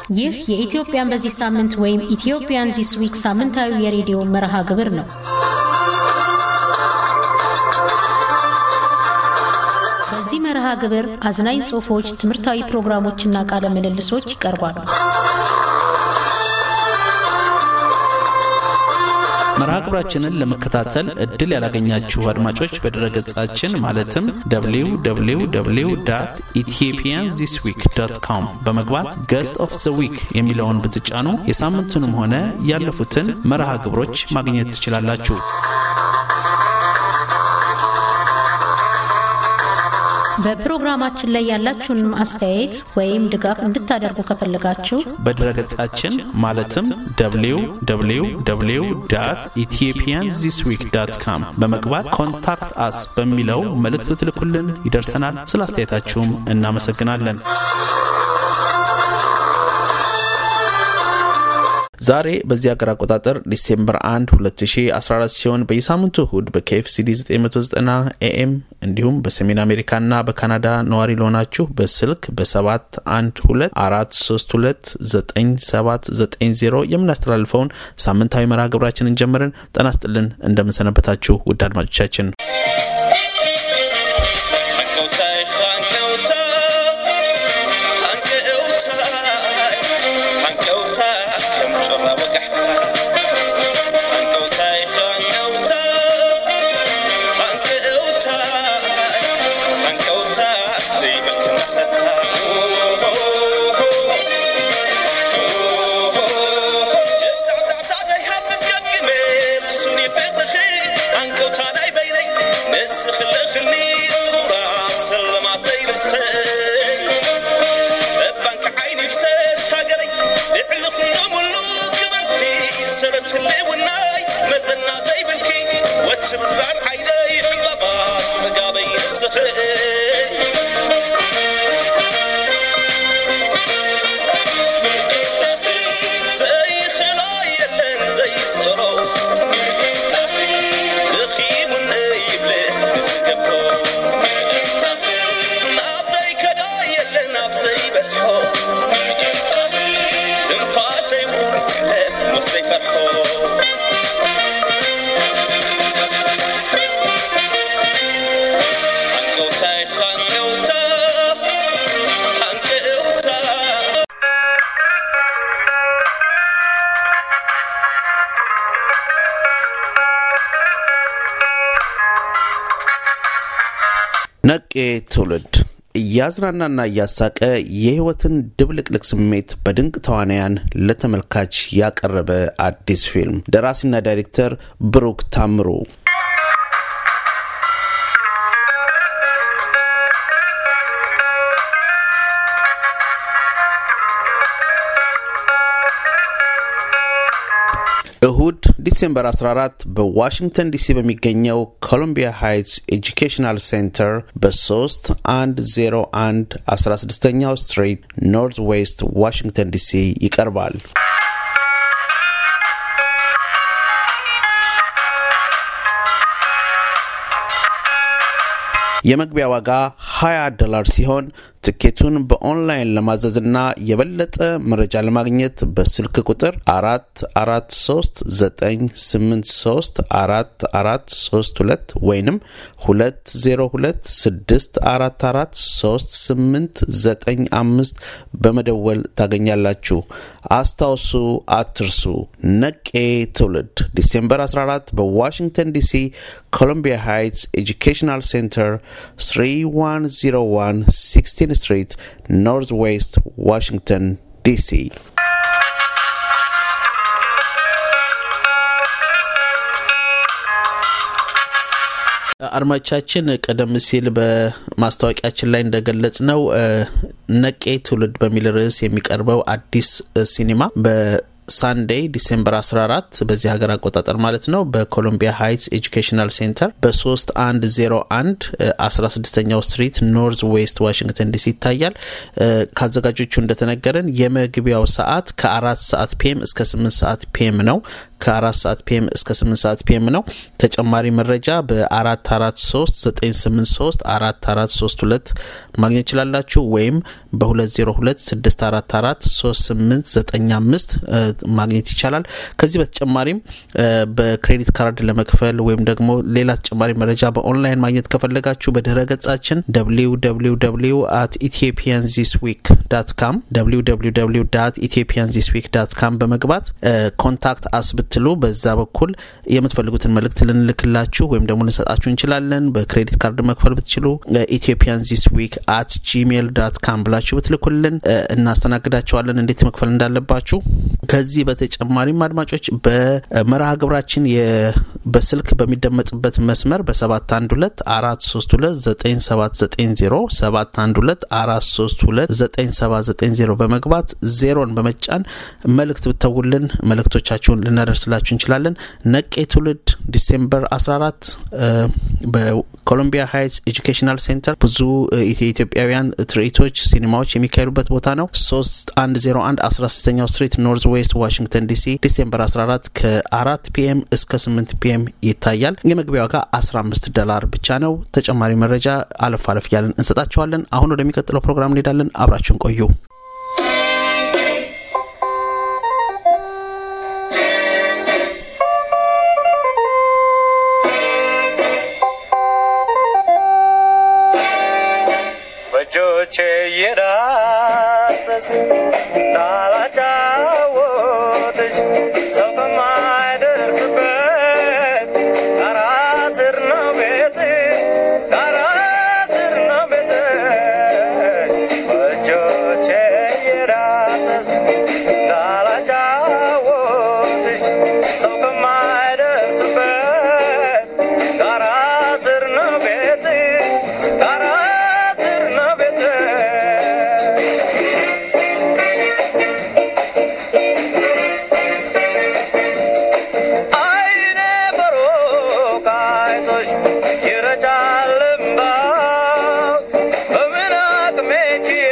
ይህ የኢትዮጵያን በዚህ ሳምንት ወይም ኢትዮጵያን ዚስ ዊክ ሳምንታዊ የሬዲዮ መርሃ ግብር ነው። በዚህ መርሃ ግብር አዝናኝ ጽሑፎች፣ ትምህርታዊ ፕሮግራሞችና ቃለ ምልልሶች ይቀርባሉ። መርሃ ግብራችንን ለመከታተል እድል ያላገኛችሁ አድማጮች በድረገጻችን ማለትም www ኢትዮጵያን ዚስ ዊክ ዶት ኮም በመግባት ገስት ኦፍ ዘ ዊክ የሚለውን ብትጫኑ የሳምንቱንም ሆነ ያለፉትን መርሃ ግብሮች ማግኘት ትችላላችሁ። በፕሮግራማችን ላይ ያላችሁን አስተያየት ወይም ድጋፍ እንድታደርጉ ከፈለጋችሁ በድረገጻችን ማለትም www ኢትዮጵያን ዚስ ዊክ ዳት ካም በመግባት ኮንታክት አስ በሚለው መልእክት ብትልኩልን ይደርሰናል። ስለ አስተያየታችሁም እናመሰግናለን። ዛሬ በዚህ ሀገር አቆጣጠር ዲሴምበር 1 2014 ሲሆን በየሳምንቱ እሁድ በኬኤፍሲዲ 990 ኤኤም እንዲሁም በሰሜን አሜሪካና በካናዳ ነዋሪ ለሆናችሁ በስልክ በ7124329790 የምናስተላልፈውን ሳምንታዊ መርሃ ግብራችንን ጀምረን ጤና ይስጥልን። እንደምንሰነበታችሁ ውድ አድማጮቻችን ነቄ ትውልድ እያዝናናና እያሳቀ የሕይወትን ድብልቅልቅ ስሜት በድንቅ ተዋናያን ለተመልካች ያቀረበ አዲስ ፊልም ደራሲና ዳይሬክተር ብሩክ ታምሩ እሁድ ዲሴምበር 14 በዋሽንግተን ዲሲ በሚገኘው ኮሎምቢያ ሃይትስ ኤጁኬሽናል ሴንተር በ3101 16ኛው ስትሪት ኖርዝ ዌስት ዋሽንግተን ዲሲ ይቀርባል። የመግቢያ ዋጋ 20 ዶላር ሲሆን ትኬቱን በኦንላይን ለማዘዝና የበለጠ መረጃ ለማግኘት በስልክ ቁጥር አራት አራት ሶስት ዘጠኝ ስምንት ሶስት አራት አራት ሶስት ሁለት ወይንም ሁለት ዜሮ ሁለት ስድስት አራት አራት ሶስት ስምንት ዘጠኝ አምስት በመደወል ታገኛላችሁ። አስታውሱ፣ አትርሱ። ነቄ ትውልድ ዲሴምበር 14 በዋሽንግተን ዲሲ ኮሎምቢያ ሃይትስ ኤጁኬሽናል ሴንተር 3101 16 ስትሪት ኖርዝ ዌስት ዋሽንግተን ዲሲ። አድማጮቻችን ቀደም ሲል በማስታወቂያችን ላይ እንደገለጽ ነው ነቄ ትውልድ በሚል ርዕስ የሚቀርበው አዲስ ሲኒማ ሳንዴይ ዲሴምበር 14 በዚህ ሀገር አቆጣጠር ማለት ነው በኮሎምቢያ ሃይትስ ኤጁኬሽናል ሴንተር በ3101 16ኛው ስትሪት ኖርዝ ዌስት ዋሽንግተን ዲሲ ይታያል። ከአዘጋጆቹ እንደተነገረን የመግቢያው ሰዓት ከአራት ሰዓት ፒኤም እስከ 8 ሰዓት ፒኤም ነው። ከአራት ሰዓት ፒኤም እስከ 8 ሰዓት ፒኤም ነው። ተጨማሪ መረጃ በ443 983 4432 ማግኘት ይችላላችሁ ወይም በ202 644 3895 ማግኘት ይቻላል። ከዚህ በተጨማሪም በክሬዲት ካርድ ለመክፈል ወይም ደግሞ ሌላ ተጨማሪ መረጃ በኦንላይን ማግኘት ከፈለጋችሁ በድረ ገጻችን www አት ኢትዮጵያን ዚስ ዊክ ዳት ካም www ኢትዮጵያን ዚስ ዊክ ዳት ካም በመግባት ኮንታክት አስ ብትሉ በዛ በኩል የምትፈልጉትን መልእክት ልንልክላችሁ ወይም ደግሞ ልንሰጣችሁ እንችላለን። በክሬዲት ካርድ መክፈል ብትችሉ ኢትዮጵያን ዚስ ዊክ አት ጂሜል ዳት ካም ብላችሁ ብትልኩልን እናስተናግዳቸዋለን እንዴት መክፈል እንዳለባችሁ። ከዚህ በተጨማሪም አድማጮች በመርሃ ግብራችን በስልክ በሚደመጥበት መስመር በ712 432 9790 712 432 9790 በመግባት ዜሮን በመጫን መልእክት ብተውልን መልእክቶቻችሁን ልናደርስላችሁ እንችላለን። ነቄ ትውልድ ዲሴምበር 14 በኮሎምቢያ ሃይትስ ኤጁኬሽናል ሴንተር ብዙ የኢትዮጵያውያን ትርኢቶች፣ ሲኒማዎች የሚካሄዱበት ቦታ ነው። 3101 16ኛው ስትሪት ኖርዝ ዌስት ዋሽንግተን ዲሲ ዲሴምበር 14 ከ4 ፒኤም እስከ 8 ፒኤም ይታያል። የመግቢያ ዋጋ 15 ዶላር ብቻ ነው። ተጨማሪ መረጃ አለፍ አለፍ እያለን እንሰጣችኋለን። አሁን ወደሚቀጥለው ፕሮግራም እንሄዳለን። አብራችሁን ቆዩ። በእጆቼ እየዳሰስ ታላጫወትሽ ሰው ከማይደርስበት ጣራ ስር ነው ቤት ጣራ ስር ነው ቤት በእጆቼ እየዳሰስ ታላጫወትሽ ሰው ከማይደርስበት ጣራ ስር ነው ቤት ጣራ ስር ነው ቤት አይኔ በሩቅ አይቶሽ ይረጫል እምባ በምን አቅሜ ችዬ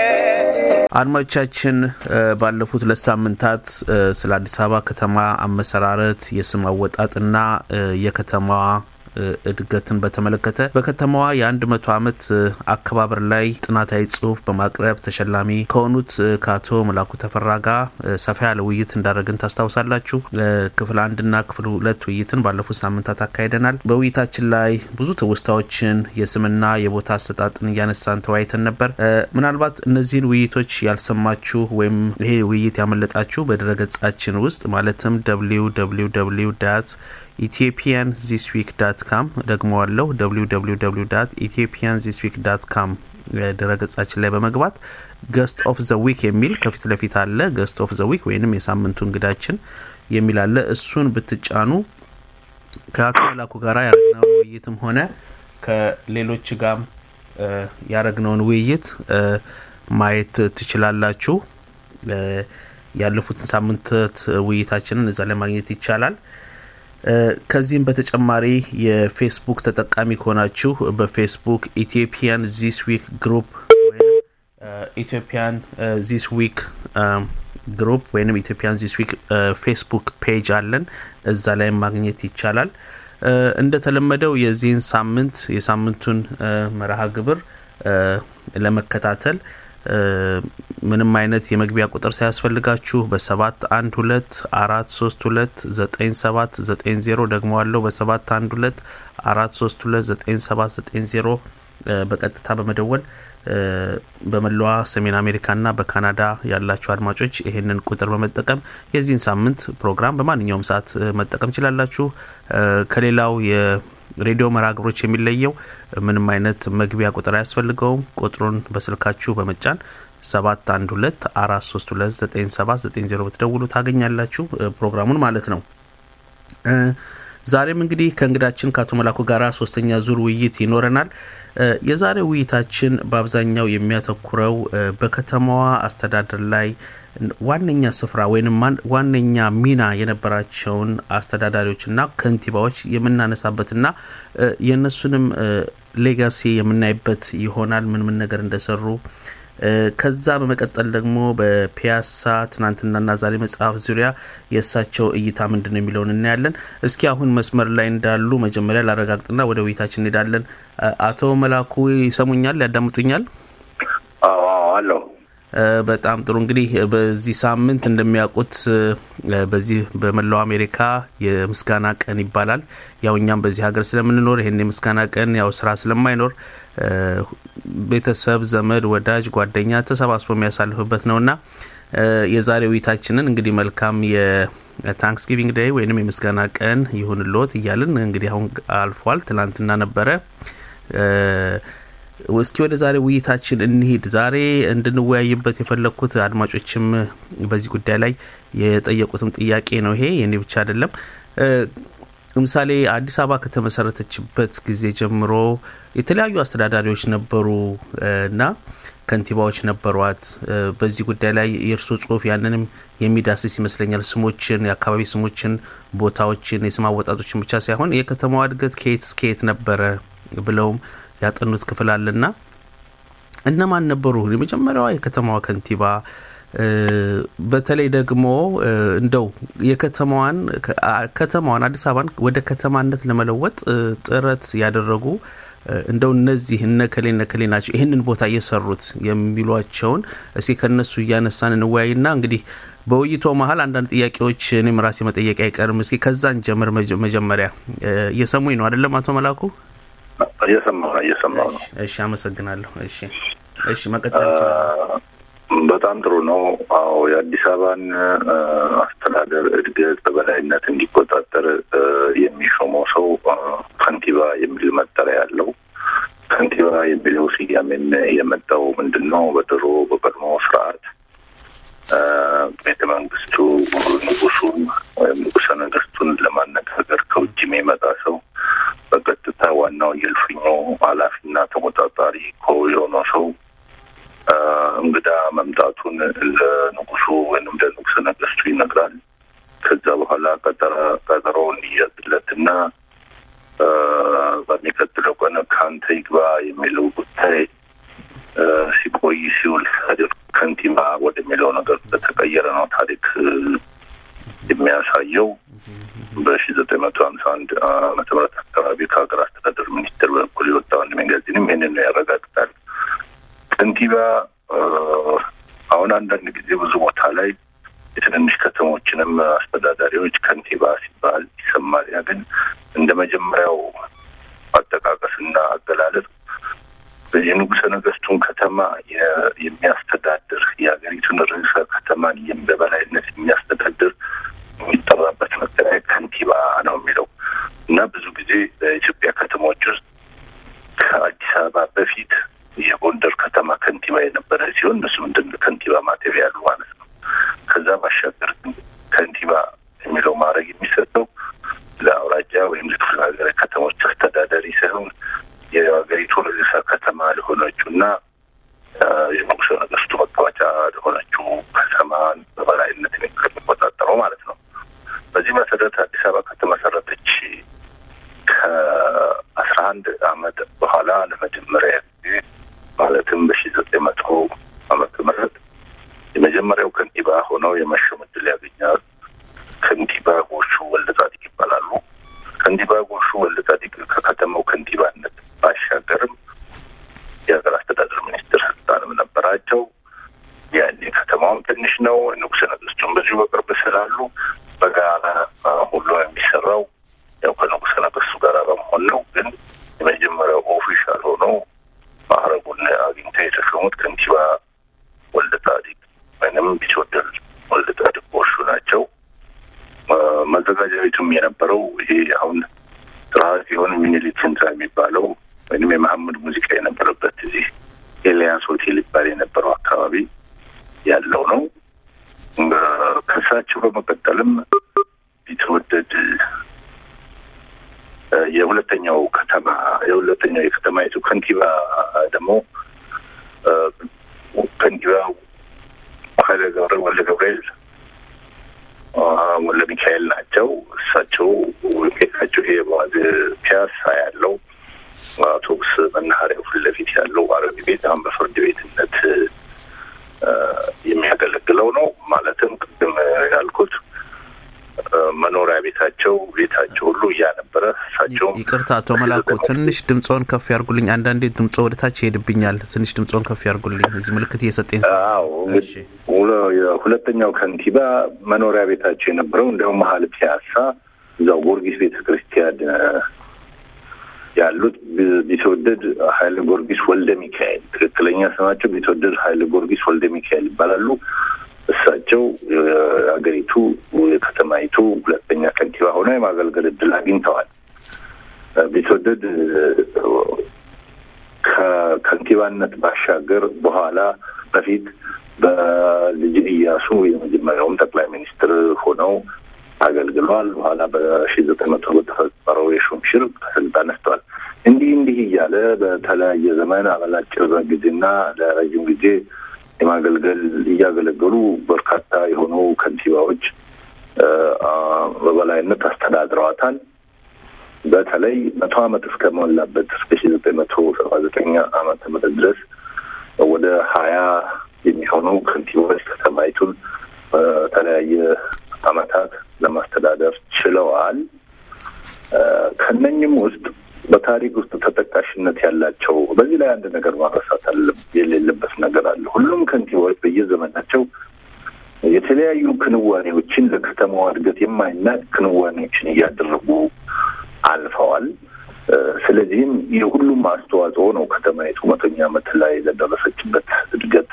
አድማጮቻችን ባለፉት ሁለት ሳምንታት ስለ አዲስ አበባ ከተማ አመሰራረት፣ የስም አወጣጥና የከተማዋ እድገትን በተመለከተ በከተማዋ የአንድ መቶ ዓመት አከባበር ላይ ጥናታዊ ጽሁፍ በማቅረብ ተሸላሚ ከሆኑት ከአቶ መላኩ ተፈራ ጋር ሰፋ ያለ ውይይት እንዳደረግን ታስታውሳላችሁ። ክፍል አንድና ክፍል ሁለት ውይይትን ባለፉት ሳምንታት አካሂደናል። በውይይታችን ላይ ብዙ ትውስታዎችን የስምና የቦታ አሰጣጥን እያነሳን ተወያይተን ነበር። ምናልባት እነዚህን ውይይቶች ያልሰማችሁ ወይም ይሄ ውይይት ያመለጣችሁ በድረገጻችን ውስጥ ማለትም ደብሊው ደብሊው ደብሊው ዳት ኢትዮጵያን ዚስ ዊክ ዳት ካም ደግሞ አለው ደብሊው ደብሊው ደብሊው ዳት ኢትዮጵያን ዚስ ዊክ ዳት ካም ድረገጻችን ላይ በመግባት ገስት ኦፍ ዘ ዊክ የሚል ከፊት ለፊት አለ። ገስት ኦፍ ዘ ዊክ ወይንም የሳምንቱ እንግዳችን የሚል አለ። እሱን ብትጫኑ ከአቶ መላኩ ጋር ያደረግነውን ውይይትም ሆነ ከሌሎች ጋም ያደረግነውን ውይይት ማየት ትችላላችሁ። ያለፉትን ሳምንታት ውይይታችንን እዛ ላይ ማግኘት ይቻላል። ከዚህም በተጨማሪ የፌስቡክ ተጠቃሚ ከሆናችሁ በፌስቡክ ኢትዮጵያን ዚስ ዊክ ግሩፕ ወይም ኢትዮጵያን ዚስ ዊክ ግሩፕ ወይም ኢትዮጵያን ዚስ ዊክ ፌስቡክ ፔጅ አለን። እዛ ላይ ማግኘት ይቻላል። እንደተለመደው የዚህን ሳምንት የሳምንቱን መርሃ ግብር ለመከታተል ምንም አይነት የመግቢያ ቁጥር ሳያስፈልጋችሁ በሰባት አንድ ሁለት አራት ሶስት ሁለት ዘጠኝ ሰባት ዘጠኝ ዜሮ ደግሞ አለው በሰባት አንድ ሁለት አራት ሶስት ሁለት ዘጠኝ ሰባት ዘጠኝ ዜሮ በቀጥታ በመደወል በመላዋ ሰሜን አሜሪካና በካናዳ ያላችሁ አድማጮች ይህንን ቁጥር በመጠቀም የዚህን ሳምንት ፕሮግራም በማንኛውም ሰዓት መጠቀም ችላላችሁ። ከሌላው ሬዲዮ መርሃ ግብሮች የሚለየው ምንም አይነት መግቢያ ቁጥር አያስፈልገውም። ቁጥሩን በስልካችሁ በመጫን ሰባት አንድ ሁለት አራት ሶስት ሁለት ዘጠኝ ሰባት ዘጠኝ ዜሮ ብትደውሉ ታገኛላችሁ ፕሮግራሙን ማለት ነው። ዛሬም እንግዲህ ከእንግዳችን ከአቶ መላኩ ጋር ሶስተኛ ዙር ውይይት ይኖረናል። የዛሬ ውይይታችን በአብዛኛው የሚያተኩረው በከተማዋ አስተዳደር ላይ ዋነኛ ስፍራ ወይም ዋነኛ ሚና የነበራቸውን አስተዳዳሪዎችና ከንቲባዎች የምናነሳበትና የእነሱንም ሌጋሲ የምናይበት ይሆናል ምን ምን ነገር እንደሰሩ ከዛ በመቀጠል ደግሞ በፒያሳ ትናንትናና ዛሬ መጽሐፍ ዙሪያ የእሳቸው እይታ ምንድን ነው የሚለውን እናያለን። እስኪ አሁን መስመር ላይ እንዳሉ መጀመሪያ ላረጋግጥና ወደ ውይይታችን እንሄዳለን። አቶ መላኩ ይሰሙኛል? ያዳምጡኛል? አለው በጣም ጥሩ እንግዲህ በዚህ ሳምንት እንደሚያውቁት በዚህ በመላው አሜሪካ የምስጋና ቀን ይባላል። ያው እኛም በዚህ ሀገር ስለምንኖር ይህን የምስጋና ቀን ያው ስራ ስለማይኖር ቤተሰብ፣ ዘመድ፣ ወዳጅ፣ ጓደኛ ተሰባስቦ የሚያሳልፍበት ነውና የዛሬ ውይይታችንን እንግዲህ መልካም የታንክስጊቪንግ ዴይ ወይንም የምስጋና ቀን ይሁንልዎት እያልን እንግዲህ አሁን አልፏል። ትላንትና ነበረ። እስኪ ወደ ዛሬ ውይይታችን እንሂድ። ዛሬ እንድንወያይበት የፈለግኩት አድማጮችም በዚህ ጉዳይ ላይ የጠየቁትም ጥያቄ ነው። ይሄ የኔ ብቻ አይደለም። ለምሳሌ አዲስ አበባ ከተመሰረተችበት ጊዜ ጀምሮ የተለያዩ አስተዳዳሪዎች ነበሩ እና ከንቲባዎች ነበሯት። በዚህ ጉዳይ ላይ የእርስዎ ጽሁፍ ያንንም የሚዳስስ ይመስለኛል። ስሞችን፣ የአካባቢ ስሞችን፣ ቦታዎችን፣ የስም አወጣጦችን ብቻ ሳይሆን የከተማዋ እድገት ከየት እስከየት ነበረ ብለውም ያጠኑት ክፍል አለና እነማን ነበሩ የመጀመሪያዋ የከተማዋ ከንቲባ? በተለይ ደግሞ እንደው የከተማዋን ከተማዋን አዲስ አበባን ወደ ከተማነት ለመለወጥ ጥረት ያደረጉ እንደው እነዚህ እነ ከሌ እነ ከሌ ናቸው ይህንን ቦታ እየሰሩት የሚሏቸውን እስኪ ከነሱ እያነሳን እንወያይና እንግዲህ በውይይቶ መሀል አንዳንድ ጥያቄዎች እኔም ራሴ መጠየቅ አይቀርም። እስኪ ከዛን ጀምር። መጀመሪያ እየሰሙኝ ነው አይደለም አቶ መላኩ? እየሰማሁ ነው እየሰማሁ ነው። እሺ፣ አመሰግናለሁ። እሺ፣ እሺ፣ መቀጠል ይችላል። በጣም ጥሩ ነው። አዎ የአዲስ አበባን አስተዳደር እድገት በበላይነት እንዲቆጣጠር የሚሾመው ሰው ከንቲባ የሚል መጠሪያ ያለው ከንቲባ የሚለው ስያሜን የመጣው ምንድን ነው? በድሮ በቀድሞ ስርዓት ቤተ መንግስቱ ንጉሱን ወይም ንጉሰ ነገስቱን ለማነጋገር ከውጭ የሚመጣ ሰው በቀጥታ ዋናው የእልፍኙ ኃላፊና ተቆጣጣሪ ኮ የሆነው ሰው እንግዳ መምጣቱን ለንጉሱ ወይም ለንጉሰ ነገስቱ ይነግራል። ከዛ በኋላ ቀጠሮ ቀጠሮ እንዲያዝለትና በሚቀጥለው ቀን ከአንተ ይግባ የሚለው ጉዳይ ሲቆይ ሲውል ሳድር ከንቲባ ወደሚለው ነገር በተቀየረ ነው ታሪክ የሚያሳየው። በሺ ዘጠኝ መቶ ሀምሳ አንድ ዓመተ ምህረት አካባቢ ከሀገር አስተዳደር ሚኒስቴር በኩል የወጣው አንድ መጋዚንም ይህንን ነው ያረጋግጣል። ከንቲባ አሁን አንዳንድ ጊዜ ብዙ ቦታ ላይ የትንንሽ ከተሞችንም አስተዳዳሪዎች ከንቲባ ሲባል ይሰማል። ያ ግን እንደ መጀመሪያው አጠቃቀስና አገላለጽ የንጉሰ ነገስቱን ከተማ የሚያስተዳድር የሀገሪቱን ርዕሰ ከተማን በበላይነት የሚያስተዳድር የሚጠራበት መጠሪያ ከንቲባ ነው የሚለው እና ብዙ ጊዜ በኢትዮጵያ ከተሞች ውስጥ ከአዲስ አበባ በፊት የጎንደር ከተማ ከንቲባ የነበረ ሲሆን እነሱ ምንድን ከንቲባ ማተብ ያሉ ማለት ነው። ከዛ ባሻገር ከንቲባ የሚለው ማድረግ የሚሰጠው ለአውራጃ ወይም ለክፍለ ሀገር ከተሞች አስተዳዳሪ ሳይሆን የሀገሪቱ ርዕሰ ከተማ ለሆነችው እና የንጉሠ ነገሥቱ መቀመጫ ለሆነችው ከተማን በበላይነት የሚቆጣጠረው ማለት ነው። በዚህ መሰረት አዲስ አበባ ከተመሰረተች ከአስራ አንድ አመት በኋላ ለመጀመሪያ ጊዜ ማለትም በሺ ዘጠኝ መቶ አመተ ምህረት የመጀመሪያው ከንቲባ ሆነው የመሾም ዕድል ያገኛል። ከንቲባ ጎሹ ወልደ ጻዲቅ ይባላሉ። ከንቲባ ጎሹ ወልደ ጻዲቅ ከከተማው ከንቲባነት ባሻገርም የሀገር አስተዳደር ሚኒስትር ስልጣንም ነበራቸው። ያኔ ከተማውም ትንሽ ነው። ንጉሠ ነገሥቱም በዚሁ በቅርብ ስላሉ በጋራ ሁሉ የሚሰራው ያው ከንጉሠ ነገሥቱ ጋር በመሆን ነው። ግን የመጀመሪያው ኦፊሻል ሆነው ማዕረጉን አግኝተው የተሾሙት ከንቲባ ወልደ ጻዲቅ ወይም ቢትወደድ ወልደ ጻዲቅ ጎሹ ናቸው። መዘጋጃ ቤቱም የነበረው ይሄ አሁን ስርዓት የሆነ ሚኒሊክ ህንፃ የሚባለው ወይም የመሐመድ ሙዚቃ የነበረበት እዚህ ኤልያስ ሆቴል ይባል የነበረው አካባቢ ያለው ነው። ከእሳቸው በመቀጠልም ቢትወደድ የሁለተኛው ከተማ የሁለተኛው የከተማይቱ ከንቲባ ደግሞ ከንቲባ ኃይለ ገብረ ወልደ መናኸሪያው ፊት ለፊት ያለው አረቢ ቤት አሁን በፍርድ ቤትነት የሚያገለግለው ነው። ማለትም ቅድም ያልኩት መኖሪያ ቤታቸው ቤታቸው ሁሉ እያነበረ እሳቸውም ይቅርታ አቶ መላኩ ትንሽ ድምፆን ከፍ ያርጉልኝ። አንዳንዴ ድምፆ ወደ ታች ይሄድብኛል። ትንሽ ድምፆን ከፍ ያርጉልኝ። እዚህ ምልክት እየሰጠኝ አዎ ሁለተኛው ከንቲባ መኖሪያ ቤታቸው የነበረው እንዲያውም መሀል ፒያሳ እዛው ጊዮርጊስ ቤተ ክርስቲያን ያሉት ቢትወደድ ኃይለ ጊዮርጊስ ወልደ ሚካኤል ትክክለኛ ስማቸው ቢትወደድ ኃይለ ጊዮርጊስ ወልደ ሚካኤል ይባላሉ። እሳቸው የሀገሪቱ የከተማይቱ ሁለተኛ ከንቲባ ሆነው የማገልገል እድል አግኝተዋል። ቢትወደድ ከከንቲባነት ባሻገር በኋላ በፊት በልጅ ኢያሱ የመጀመሪያውም ጠቅላይ ሚኒስትር ሆነው አገልግለዋል። በኋላ በሺ ዘጠኝ መቶ በተፈጠረው የሹም ሽር ከስልጣን ነስተዋል። እንዲህ እንዲህ እያለ በተለያየ ዘመን አበላጭር ጊዜና ለረጅም ጊዜ የማገልገል እያገለገሉ በርካታ የሆኑ ከንቲባዎች በበላይነት አስተዳድረዋታል። በተለይ መቶ ዓመት እስከሞላበት እስከ ሺ ዘጠኝ መቶ ሰባ ዘጠኝ ዓመተ ምህረት ድረስ ወደ ሀያ የሚሆኑ ከንቲባዎች ከተማይቱን በተለያየ ዓመታት ለማስተዳደር ችለዋል። ከነኝም ውስጥ በታሪክ ውስጥ ተጠቃሽነት ያላቸው በዚህ ላይ አንድ ነገር ማረሳት አለ የሌለበት ነገር አለ። ሁሉም ከንቲባዎች በየዘመናቸው የተለያዩ ክንዋኔዎችን ለከተማዋ እድገት የማይናቅ ክንዋኔዎችን እያደረጉ አልፈዋል። ስለዚህም የሁሉም አስተዋጽኦ ነው ከተማይቱ መቶኛ ዓመት ላይ ለደረሰችበት እድገት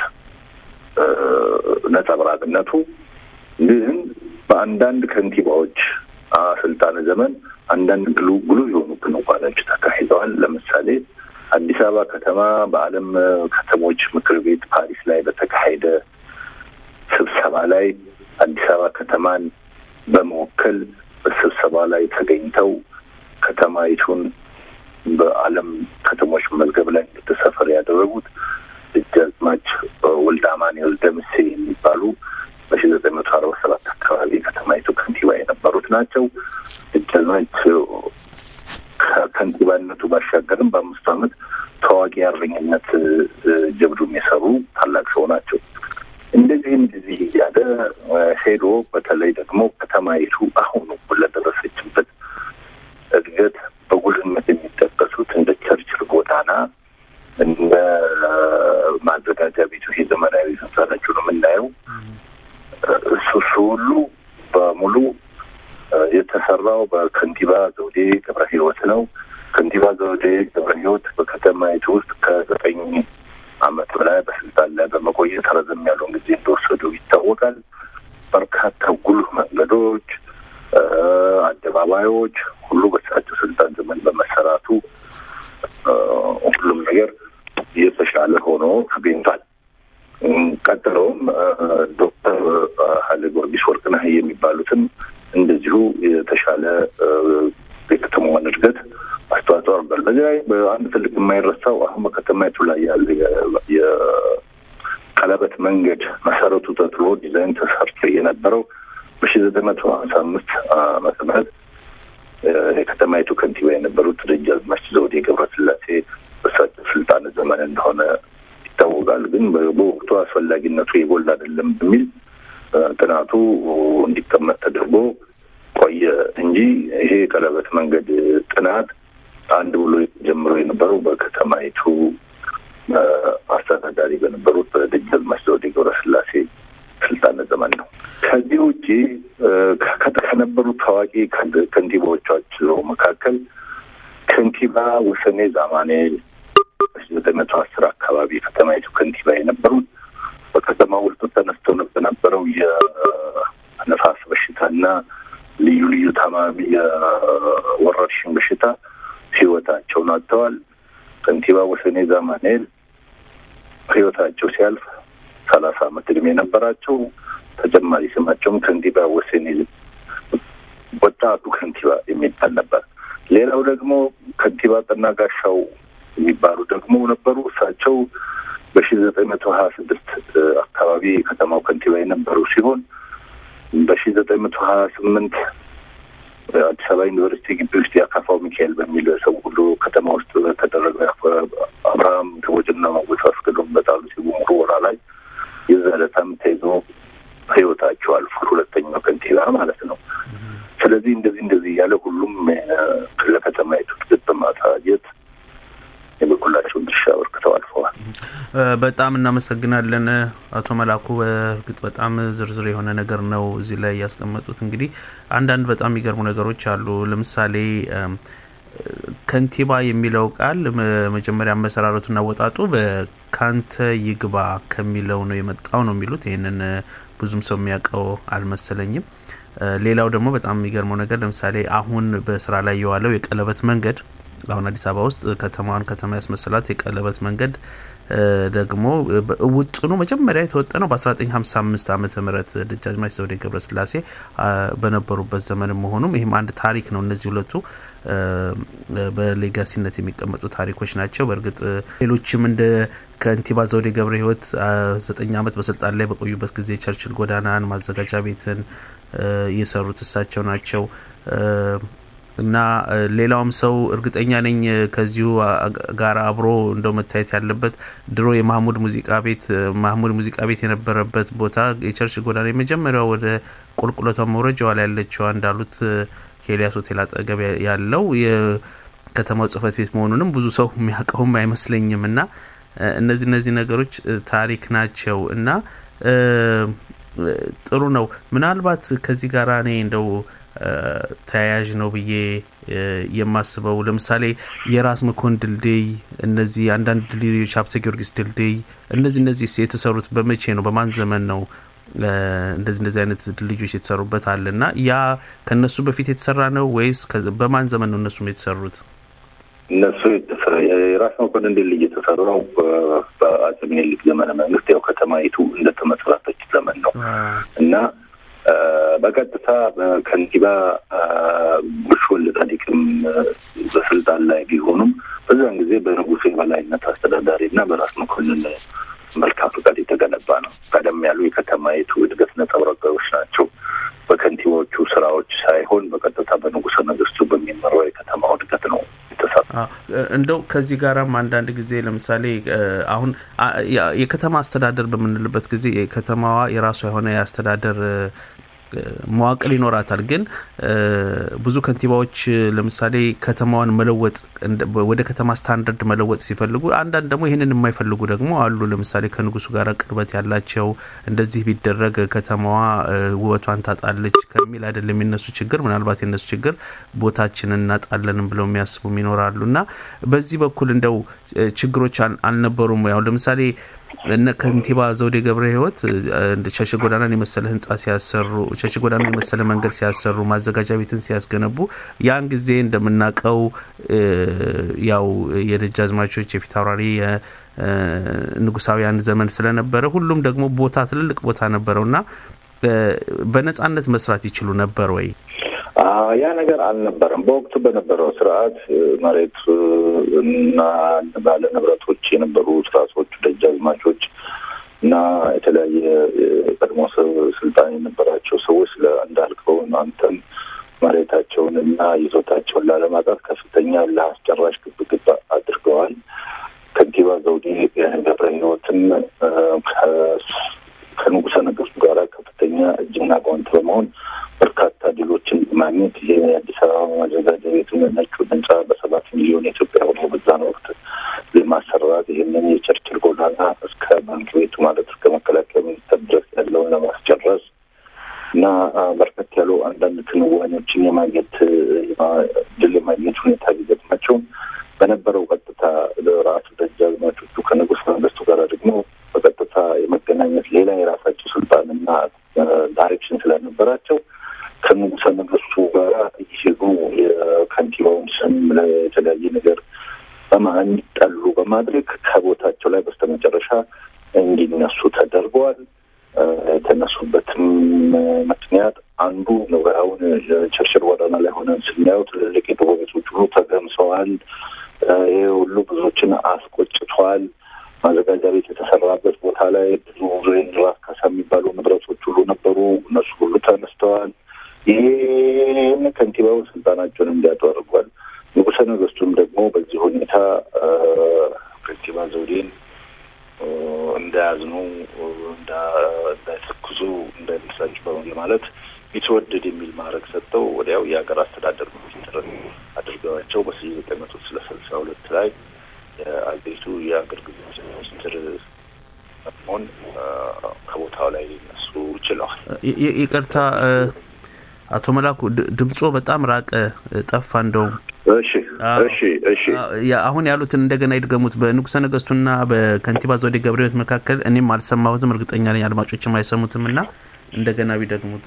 ነጸብራቅነቱ። ግን በአንዳንድ ከንቲባዎች ስልጣን ዘመን አንዳንድ ግሉ ጉሉ የሆኑ ክንዋኔዎች ተካሂደዋል። ለምሳሌ አዲስ አበባ ከተማ በዓለም ከተሞች ምክር ቤት ፓሪስ ላይ በተካሄደ ስብሰባ ላይ አዲስ አበባ ከተማን በመወከል በስብሰባ ላይ ተገኝተው ከተማይቱን በዓለም ከተሞች መዝገብ ላይ እንድትሰፈር ያደረጉት ደጃዝማች ወልደ አማኑኤል ደምሴ የሚባሉ በሺ ዘጠኝ መቶ አርባ ሰባት አካባቢ ከተማይቱ ከንቲባ የነበሩት ናቸው። ደጃዝማች ከከንቲባነቱ ባሻገርም በአምስቱ ዓመት ታዋቂ የአርበኝነት ጀብዱም የሰሩ ታላቅ ሰው ናቸው። እንደዚህ እንደዚህ እያለ ሄዶ በተለይ ደግሞ ከተማይቱ አሁኑ ለደረሰችበት እድገት በጉልህነት የሚጠቀሱት እንደ ቸርችል ጎዳና እንደ ማዘጋጃ ቤቱ ይሄ ዘመናዊ ህንጻናቸው ነው የምናየው። እሱ እሱ ሁሉ በሙሉ የተሰራው በከንቲባ ዘውዴ ገብረ ህይወት ነው። ከንቲባ ዘውዴ ገብረ ህይወት በከተማይቱ ውስጥ ከዘጠኝ ዓመት በላይ በስልጣን ላይ በመቆየት ረዘም ያለውን ጊዜ እንደወሰዱ ይታወቃል። በርካታ ጉልህ መንገዶች፣ አደባባዮች ሁሉ በሳቸው ስልጣን ዘመን በመሰራቱ ሁሉም ነገር የተሻለ ሆኖ ተገኝቷል። ቀጥሎም ዶክተር ኃይለ ጊዮርጊስ ወርቅነህ የሚባሉትም እንደዚሁ የተሻለ የከተማዋን እድገት አስተዋጽኦ አድርጓል። በዚህ ላይ በአንድ ትልቅ የማይረሳው አሁን በከተማይቱ ላይ ያለ የቀለበት መንገድ መሰረቱ ተጥሎ ዲዛይን ተሰርቶ የነበረው በሺ ዘጠኝ መቶ ሀምሳ አምስት ዓመተ ምህረት የከተማይቱ ከንቲባ የነበሩት ደጃዝማች ዘውዴ ገብረስላሴ በሳቸው ስልጣን ዘመን እንደሆነ ይታወቃል። ግን በወቅቱ አስፈላጊነቱ የጎላ አይደለም በሚል ጥናቱ እንዲቀመጥ ተደርጎ ቆየ እንጂ ይሄ የቀለበት መንገድ ጥናት አንድ ብሎ ጀምሮ የነበረው በከተማይቱ አስተዳዳሪ በነበሩት በደጃዝማች ዘውዴ ገብረስላሴ ስልጣን ዘመን ነው። ከዚህ ውጪ ከነበሩት ታዋቂ ከንቲባዎቻቸው መካከል ከንቲባ ወሰኔ ዛማኔል በሺ ዘጠኝ መቶ አስር አካባቢ ከተማይቱ ከንቲባ የነበሩት በከተማ ውስጥ ተነስቶ በነበረው የነፋስ በሽታና ልዩ ልዩ ታማሚ የወረርሽኝ በሽታ ህይወታቸውን አጥተዋል። ከንቲባ ወሰኔ ዛማኔል ህይወታቸው ሲያልፍ ሰላሳ አመት እድሜ የነበራቸው ተጨማሪ ስማቸውም ከንቲባ ወሰኔ ወጣቱ ከንቲባ የሚባል ነበር። ሌላው ደግሞ ከንቲባ ጠና ጋሻው የሚባሉ ደግሞ ነበሩ። እሳቸው በሺ ዘጠኝ መቶ ሀያ ስድስት አካባቢ የከተማው ከንቲባ የነበሩ ሲሆን በሺ ዘጠኝ መቶ ሀያ ስምንት አዲስ አበባ ዩኒቨርሲቲ ግቢ ውስጥ የአካፋው ሚካኤል በሚል ሰው ሁሉ ከተማ ውስጥ በተደረገው በጣም እናመሰግናለን አቶ መላኩ። በእርግጥ በጣም ዝርዝር የሆነ ነገር ነው እዚህ ላይ ያስቀመጡት። እንግዲህ አንዳንድ በጣም የሚገርሙ ነገሮች አሉ። ለምሳሌ ከንቲባ የሚለው ቃል መጀመሪያ መሰራረቱና ወጣጡ በካንተ ይግባ ከሚለው ነው የመጣው ነው የሚሉት። ይህንን ብዙም ሰው የሚያውቀው አልመሰለኝም። ሌላው ደግሞ በጣም የሚገርመው ነገር ለምሳሌ አሁን በስራ ላይ የዋለው የቀለበት መንገድ አሁን አዲስ አበባ ውስጥ ከተማዋን ከተማ ያስመሰላት የቀለበት መንገድ ደግሞ ውጥኑ መጀመሪያ የተወጠነው በ1955 ዓመተ ምህረት ደጃዝማች ዘውዴ ገብረስላሴ በነበሩበት ዘመን መሆኑም ይህም አንድ ታሪክ ነው። እነዚህ ሁለቱ በሌጋሲነት የሚቀመጡ ታሪኮች ናቸው። በእርግጥ ሌሎችም እንደ ከንቲባ ዘውዴ ገብረ ሕይወት ዘጠኝ ዓመት በስልጣን ላይ በቆዩበት ጊዜ ቸርችል ጎዳናን፣ ማዘጋጃ ቤትን የሰሩት እሳቸው ናቸው። እና ሌላውም ሰው እርግጠኛ ነኝ ከዚሁ ጋር አብሮ እንደው መታየት ያለበት ድሮ የማህሙድ ሙዚቃ ቤት ማህሙድ ሙዚቃ ቤት የነበረበት ቦታ የቸርች ጎዳና የመጀመሪያው ወደ ቁልቁለቷ መውረጃዋ ላይ ያለችዋ እንዳሉት ከኤልያስ ሆቴል አጠገብ ያለው የከተማው ጽሕፈት ቤት መሆኑንም ብዙ ሰው የሚያውቀውም አይመስለኝም። እና እነዚህ እነዚህ ነገሮች ታሪክ ናቸው እና ጥሩ ነው። ምናልባት ከዚህ ጋር እኔ እንደው ተያያዥ ነው ብዬ የማስበው ለምሳሌ የራስ መኮን ድልድይ፣ እነዚህ አንዳንድ ድልድዮች፣ ሀብተ ጊዮርጊስ ድልድይ፣ እነዚህ እነዚህ የተሰሩት በመቼ ነው? በማን ዘመን ነው? እንደዚህ እንደዚህ አይነት ድልድዮች የተሰሩበት አለ እና ያ ከእነሱ በፊት የተሰራ ነው ወይስ በማን ዘመን ነው እነሱም የተሰሩት? እነሱ የራስ መኮንን ድልድይ የተሰራው በአጼ ምኒልክ ዘመነ መንግስት ያው ከተማይቱ እንደተመሰረተች ዘመን ነው እና በቀጥታ በከንቲባ ጉሽ ወልደ ጻዲቅም በስልጣን ላይ ቢሆኑም በዛን ጊዜ በንጉሱ የበላይነት አስተዳዳሪ እና በራስ መኮንን መልካም ፈቃድ የተገነባ ነው። ቀደም ያሉ የከተማይቱ እድገት ነጸብራቆች ናቸው። በከንቲባዎቹ ስራዎች ሳይሆን በቀጥታ በንጉሰ ነገስቱ በሚመራው የከተማው እድገት ነው የተሰራ። እንደው ከዚህ ጋራም አንዳንድ ጊዜ ለምሳሌ አሁን የከተማ አስተዳደር በምንልበት ጊዜ የከተማዋ የራሷ የሆነ የአስተዳደር መዋቅር ይኖራታል። ግን ብዙ ከንቲባዎች ለምሳሌ ከተማዋን መለወጥ ወደ ከተማ ስታንዳርድ መለወጥ ሲፈልጉ፣ አንዳንድ ደግሞ ይህንን የማይፈልጉ ደግሞ አሉ። ለምሳሌ ከንጉሱ ጋር ቅርበት ያላቸው እንደዚህ ቢደረግ ከተማዋ ውበቷን ታጣለች ከሚል አይደለም የነሱ ችግር። ምናልባት የነሱ ችግር ቦታችንን እናጣለንም ብለው የሚያስቡም ይኖራሉ እና በዚህ በኩል እንደው ችግሮች አልነበሩም? ያው ለምሳሌ እነ ከንቲባ ዘውዴ ገብረ ሕይወት ቸርች ጎዳናን የመሰለ ህንጻ ሲያሰሩ፣ ቸርች ጎዳናን የመሰለ መንገድ ሲያሰሩ፣ ማዘጋጃ ቤትን ሲያስገነቡ ያን ጊዜ እንደምናውቀው ያው የደጃዝማቾች የፊት አውራሪ ንጉሳውያን ዘመን ስለነበረ ሁሉም ደግሞ ቦታ ትልልቅ ቦታ ነበረው እና በነጻነት መስራት ይችሉ ነበር ወይ? ያ ነገር አልነበረም። በወቅቱ በነበረው ስርዓት መሬት እና ባለ ንብረቶች የነበሩ ስርዓቶቹ ደጃዝማቾች እና የተለያየ የቀድሞ ስልጣን የነበራቸው ሰዎች እንዳልከው አንተም መሬታቸውን እና ይዞታቸውን ላለማጣት ከፍተኛ ለአስጨራሽ ግብግብ አድርገዋል። ከንቲባ ዘውዴ ገብረ ሕይወትም ከንጉሰ ነገስቱ ጋር ከፍተኛ እጅና ጓንት በመሆን በርካታ ድሎችን ማግኘት ይሄ የአዲስ አበባ ማዘጋጃ ቤቱን ነጩ ህንጻ በሰባት ሚሊዮን የኢትዮጵያ ብር በዛን ወቅት ለማሰራት ይህንን የቸርችል ጎዳና እስከ ባንክ ቤቱ ማለት እስከ መከላከያ ሚኒስቴር ድረስ ያለውን ለማስጨረስ እና በርከት ያሉ አንዳንድ ክንዋኔዎችን የማግኘት ድል የማግኘት ሁኔታ ቢገጥማቸውም በነበረው ቀጥታ ራሱ ደጃዝማቾቹ ከንጉስ መንግስቱ ጋር ደግሞ በቀጥታ የመገናኘት ሌላ የራሳቸው ስልጣንና ዳይሬክሽን ስለነበራቸው ከንጉሰ ነገስቱ ጋር እየሄዱ የከንቲባውን ስም ለተለያየ ነገር እንዲጠሉ በማድረግ ከቦታቸው ላይ በስተመጨረሻ እንዲነሱ ተደርገዋል። የተነሱበትም ምክንያት አንዱ ነገራውን ቸርችል ጎዳና ላይ ሆነን ስናየው ትልልቅ የድሮ ቤቶች ሁሉ ተገምሰዋል። ይህ ሁሉ ብዙዎችን አስቆጭቷል። ማዘጋጃ ቤት የተሰራበት ቦታ ላይ ብዙ ራስ ካሳ የሚባሉ ንብረቶች ሁሉ ነበሩ። እነሱ ሁሉ ተነስተዋል። ይህን ከንቲባው ስልጣናቸውን እንዲያጡ አድርጓል። ንጉሰ ነገስቱም ደግሞ በዚህ ሁኔታ ከንቲባ ዘውዴን እንዳያዝኑ፣ እንዳይተክዙ፣ እንዳይመሳጭ በማለት ቢትወደድ የሚል ማዕረግ ሰጥተው ወዲያው የሀገር አስተዳደር ሚኒስትር አድርገዋቸው በሺ ዘጠኝ መቶ ስልሳ ሁለት ላይ አገሪቱ የአገልግሎት ሚኒስትር መሆን ከቦታው ላይ ሊነሱ ችለዋል። ይቅርታ አቶ መላኩ ድምጾ በጣም ራቀ፣ ጠፋ። እንደውም እሺ እሺ እሺ አሁን ያሉትን እንደገና ይድገሙት። በንጉሰ ነገስቱና በከንቲባ ዘውዴ ገብረ ሕይወት መካከል እኔም አልሰማሁትም፣ እርግጠኛ ነኝ አድማጮችም አይሰሙትም እና እንደገና ቢደግሙት።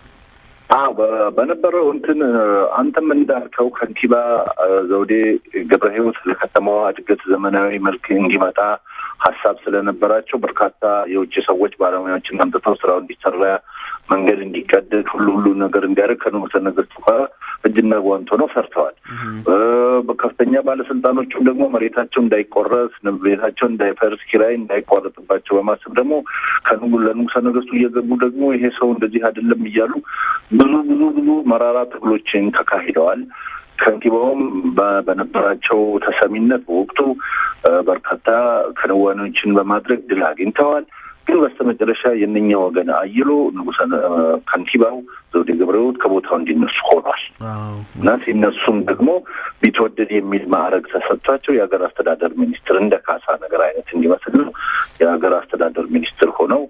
በነበረው እንትን አንተም እንዳልከው ከንቲባ ዘውዴ ገብረ ሕይወት ለከተማዋ እድገት ዘመናዊ መልክ እንዲመጣ ሀሳብ ስለነበራቸው በርካታ የውጭ ሰዎች ባለሙያዎችን አምጥተው ስራው እንዲሰራ መንገድ እንዲቀደድ ሁሉ ሁሉ ነገር እንዲያደርግ ከንጉሰ ነገስቱ ጋር እጅና ጓንት ሆነው ሰርተዋል። በከፍተኛ ባለስልጣኖቹም ደግሞ መሬታቸው እንዳይቆረስ፣ ቤታቸው እንዳይፈርስ፣ ኪራይ እንዳይቋረጥባቸው በማሰብ ደግሞ ለንጉሰ ነገስቱ እየገቡ ደግሞ ይሄ ሰው እንደዚህ አይደለም እያሉ ብዙ ብዙ ብዙ መራራ ትግሎችን ተካሂደዋል። ከንቲባውም በነበራቸው ተሰሚነት በወቅቱ በርካታ ክንዋኔዎችን በማድረግ ድል አግኝተዋል። ግን በስተመጨረሻ የእነኛ ወገን አይሎ ንጉሰ ከንቲባው ዘውዴ ገብረ ሕይወት ከቦታው እንዲነሱ ሆኗል እና ሲነሱም ደግሞ ቢትወደድ የሚል ማዕረግ ተሰጥቷቸው የሀገር አስተዳደር ሚኒስትር እንደ ካሳ ነገር አይነት እንዲመስል ነው የሀገር አስተዳደር ሚኒስትር ሆነው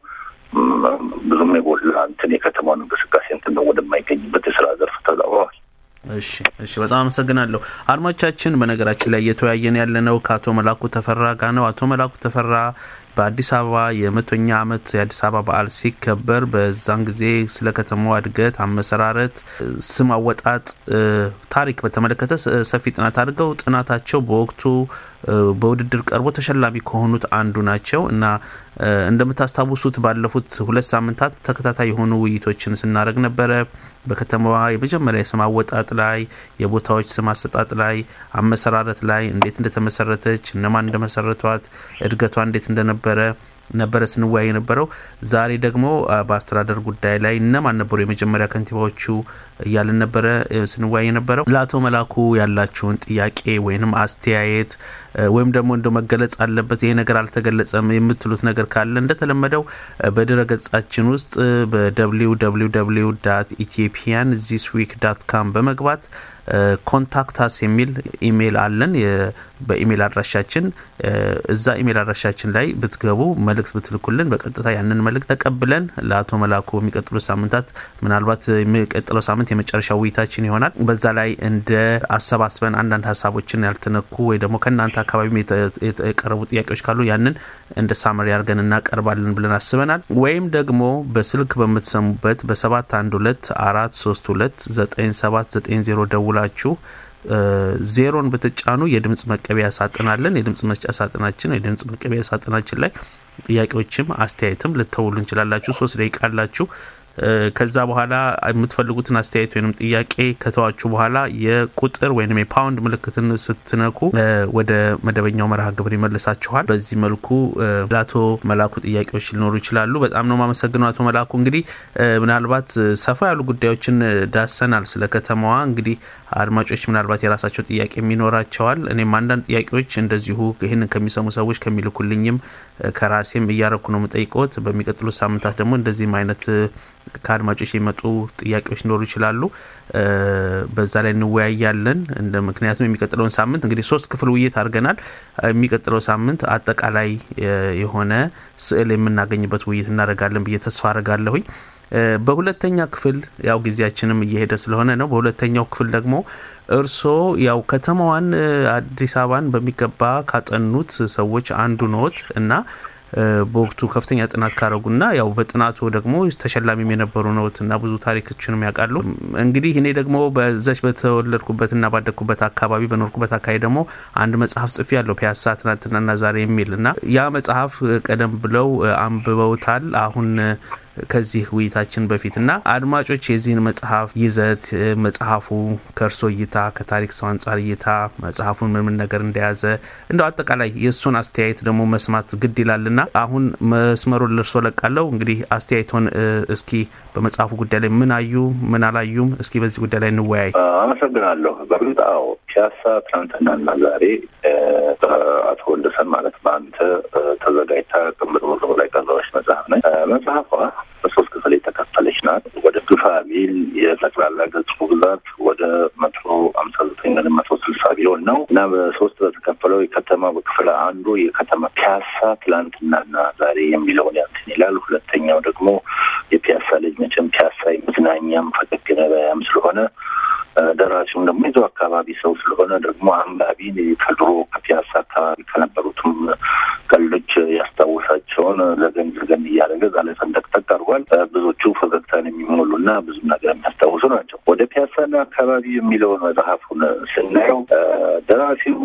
ብዙም የጎላ እንትን የከተማውን እንቅስቃሴ እንትን ወደማይገኝበት የስራ ዘርፍ ተዛውረዋል። እሺ እሺ፣ በጣም አመሰግናለሁ አድማጮቻችን። በነገራችን ላይ እየተወያየን ያለነው ከአቶ መላኩ ተፈራ ጋር ነው። አቶ መላኩ ተፈራ በአዲስ አበባ የመቶኛ ዓመት የአዲስ አበባ በዓል ሲከበር በዛን ጊዜ ስለ ከተማዋ እድገት፣ አመሰራረት፣ ስም አወጣጥ፣ ታሪክ በተመለከተ ሰፊ ጥናት አድርገው ጥናታቸው በወቅቱ በውድድር ቀርቦ ተሸላሚ ከሆኑት አንዱ ናቸው እና እንደምታስታውሱት ባለፉት ሁለት ሳምንታት ተከታታይ የሆኑ ውይይቶችን ስናደርግ ነበረ። በከተማዋ የመጀመሪያ የስም አወጣጥ ላይ፣ የቦታዎች ስም አሰጣጥ ላይ፣ አመሰራረት ላይ እንዴት እንደተመሰረተች፣ እነማን እንደመሰረቷት፣ እድገቷ እንዴት እንደነበረ ነበረ ስንወያይ የነበረው። ዛሬ ደግሞ በአስተዳደር ጉዳይ ላይ እነማን ነበሩ የመጀመሪያ ከንቲባዎቹ እያልን ነበረ ስንወያይ የነበረው። ለአቶ መላኩ ያላችሁን ጥያቄ ወይንም አስተያየት ወይም ደግሞ እንደ መገለጽ አለበት ይሄ ነገር አልተገለጸም የምትሉት ነገር ካለ እንደተለመደው በድረ ገጻችን ውስጥ በደብሊው ደብሊው ደብሊው ዳት ኢትዮጵያን ዚስ ዊክ ዳት ካም በመግባት ኮንታክታስ የሚል ኢሜይል አለን። በኢሜይል አድራሻችን እዛ ኢሜይል አድራሻችን ላይ ብትገቡ መልእክት ብትልኩልን በቀጥታ ያንን መልእክት ተቀብለን ለአቶ መላኩ በሚቀጥሉት ሳምንታት ምናልባት የሚቀጥለው ሳምንት የመጨረሻ ውይይታችን ይሆናል። በዛ ላይ እንደ አሰባስበን አንዳንድ ሀሳቦችን ያልተነኩ ወይ ደግሞ ከእናንተ አካባቢ የቀረቡ ጥያቄዎች ካሉ ያንን እንደ ሳመሪ አድርገን እናቀርባለን ብለን አስበናል። ወይም ደግሞ በስልክ በምትሰሙበት በሰባት አንድ ሁለት አራት ሶስት ሁለት ዘጠኝ ሰባት ዘጠኝ ዜሮ ደውላችሁ ዜሮን ብትጫኑ የድምጽ መቀበያ ሳጥናለን። የድምጽ መስጫ ሳጥናችን የድምጽ መቀበያ ሳጥናችን ላይ ጥያቄዎችም አስተያየትም ልተውሉ እንችላላችሁ። ሶስት ደቂቃ አላችሁ። ከዛ በኋላ የምትፈልጉትን አስተያየት ወይም ጥያቄ ከተዋችሁ በኋላ የቁጥር ወይም የፓውንድ ምልክትን ስትነኩ ወደ መደበኛው መርሃ ግብር ይመልሳችኋል። በዚህ መልኩ ለአቶ መላኩ ጥያቄዎች ሊኖሩ ይችላሉ። በጣም ነው የማመሰግነው አቶ መላኩ። እንግዲህ ምናልባት ሰፋ ያሉ ጉዳዮችን ዳሰናል ስለ ከተማዋ። እንግዲህ አድማጮች ምናልባት የራሳቸው ጥያቄ የሚኖራቸዋል። እኔም አንዳንድ ጥያቄዎች እንደዚሁ ይህንን ከሚሰሙ ሰዎች ከሚልኩልኝም ከራሴም እያረኩ ነው የምጠይቀዎት። በሚቀጥሉት ሳምንታት ደግሞ እንደዚህም አይነት ከአድማጮች የሚመጡ ጥያቄዎች ሊኖሩ ይችላሉ። በዛ ላይ እንወያያለን። እንደ ምክንያቱም የሚቀጥለውን ሳምንት እንግዲህ ሶስት ክፍል ውይይት አድርገናል። የሚቀጥለው ሳምንት አጠቃላይ የሆነ ስዕል የምናገኝበት ውይይት እናደርጋለን ብዬ ተስፋ አደርጋለሁኝ። በሁለተኛ ክፍል ያው ጊዜያችንም እየሄደ ስለሆነ ነው። በሁለተኛው ክፍል ደግሞ እርስዎ ያው ከተማዋን አዲስ አበባን በሚገባ ካጠኑት ሰዎች አንዱ ኖት እና በወቅቱ ከፍተኛ ጥናት ካረጉና ያው በጥናቱ ደግሞ ተሸላሚም የነበሩ ነውት እና ብዙ ታሪኮችንም ያውቃሉ። እንግዲህ እኔ ደግሞ በዛች በተወለድኩበትና ባደግኩበት አካባቢ በኖርኩበት አካባቢ ደግሞ አንድ መጽሐፍ ጽፌ ያለው ፒያሳ ትናንትናና ዛሬ የሚል እና ያ መጽሐፍ ቀደም ብለው አንብበውታል አሁን ከዚህ ውይይታችን በፊት እና አድማጮች የዚህን መጽሐፍ ይዘት መጽሐፉ ከእርሶ እይታ ከታሪክ ሰው አንጻር እይታ መጽሐፉን ምን ምን ነገር እንደያዘ እንደው አጠቃላይ የእሱን አስተያየት ደግሞ መስማት ግድ ይላልና አሁን መስመሩን ለእርሶ ለቃለው። እንግዲህ አስተያየቶን እስኪ በመጽሐፉ ጉዳይ ላይ ምን አዩ ምን አላዩም፣ እስኪ በዚህ ጉዳይ ላይ እንወያይ። አመሰግናለሁ። በእርግጥ አዎ ፒያሳ ትናንትናና ዛሬ አቶ ወንደሰን ማለት በአንተ ተዘጋጅታ ቅምር ብሎ ላይ ቀረበች መጽሐፍ ነች። መጽሐፏ በሶስት ክፍል የተከፈለች ናት። ወደ ግፋ ቢል የጠቅላላ ገጹ ብዛት ወደ መቶ አምሳ ዘጠኝ ወደ መቶ ስልሳ ቢሆን ሚሊዮን ነው እና በሶስት በተከፈለው የከተማ በክፍል አንዱ የከተማ ፒያሳ ትላንትናና ዛሬ የሚለውን ያንትን ይላል። ሁለተኛው ደግሞ የፒያሳ ልጅ መቼም ፒያሳ መዝናኛም ፈገግ ገበያም ስለሆነ ደራሲውም ደግሞ የዛው አካባቢ ሰው ስለሆነ ደግሞ አንባቢን ከድሮ ከፒያሳ አካባቢ ከነበሩትም ቀልዶች ያስታውሳቸውን ዘገን ዘገን እያደረገ እዛ ላይ ፈንጠቅጠቅ አድርጓል። ብዙዎቹ ፈገግታን የሚሞሉ እና ብዙ ነገር የሚያስታውሱ ናቸው። ወደ ፒያሳና አካባቢ የሚለውን መጽሐፉን ስናየው ደራሲው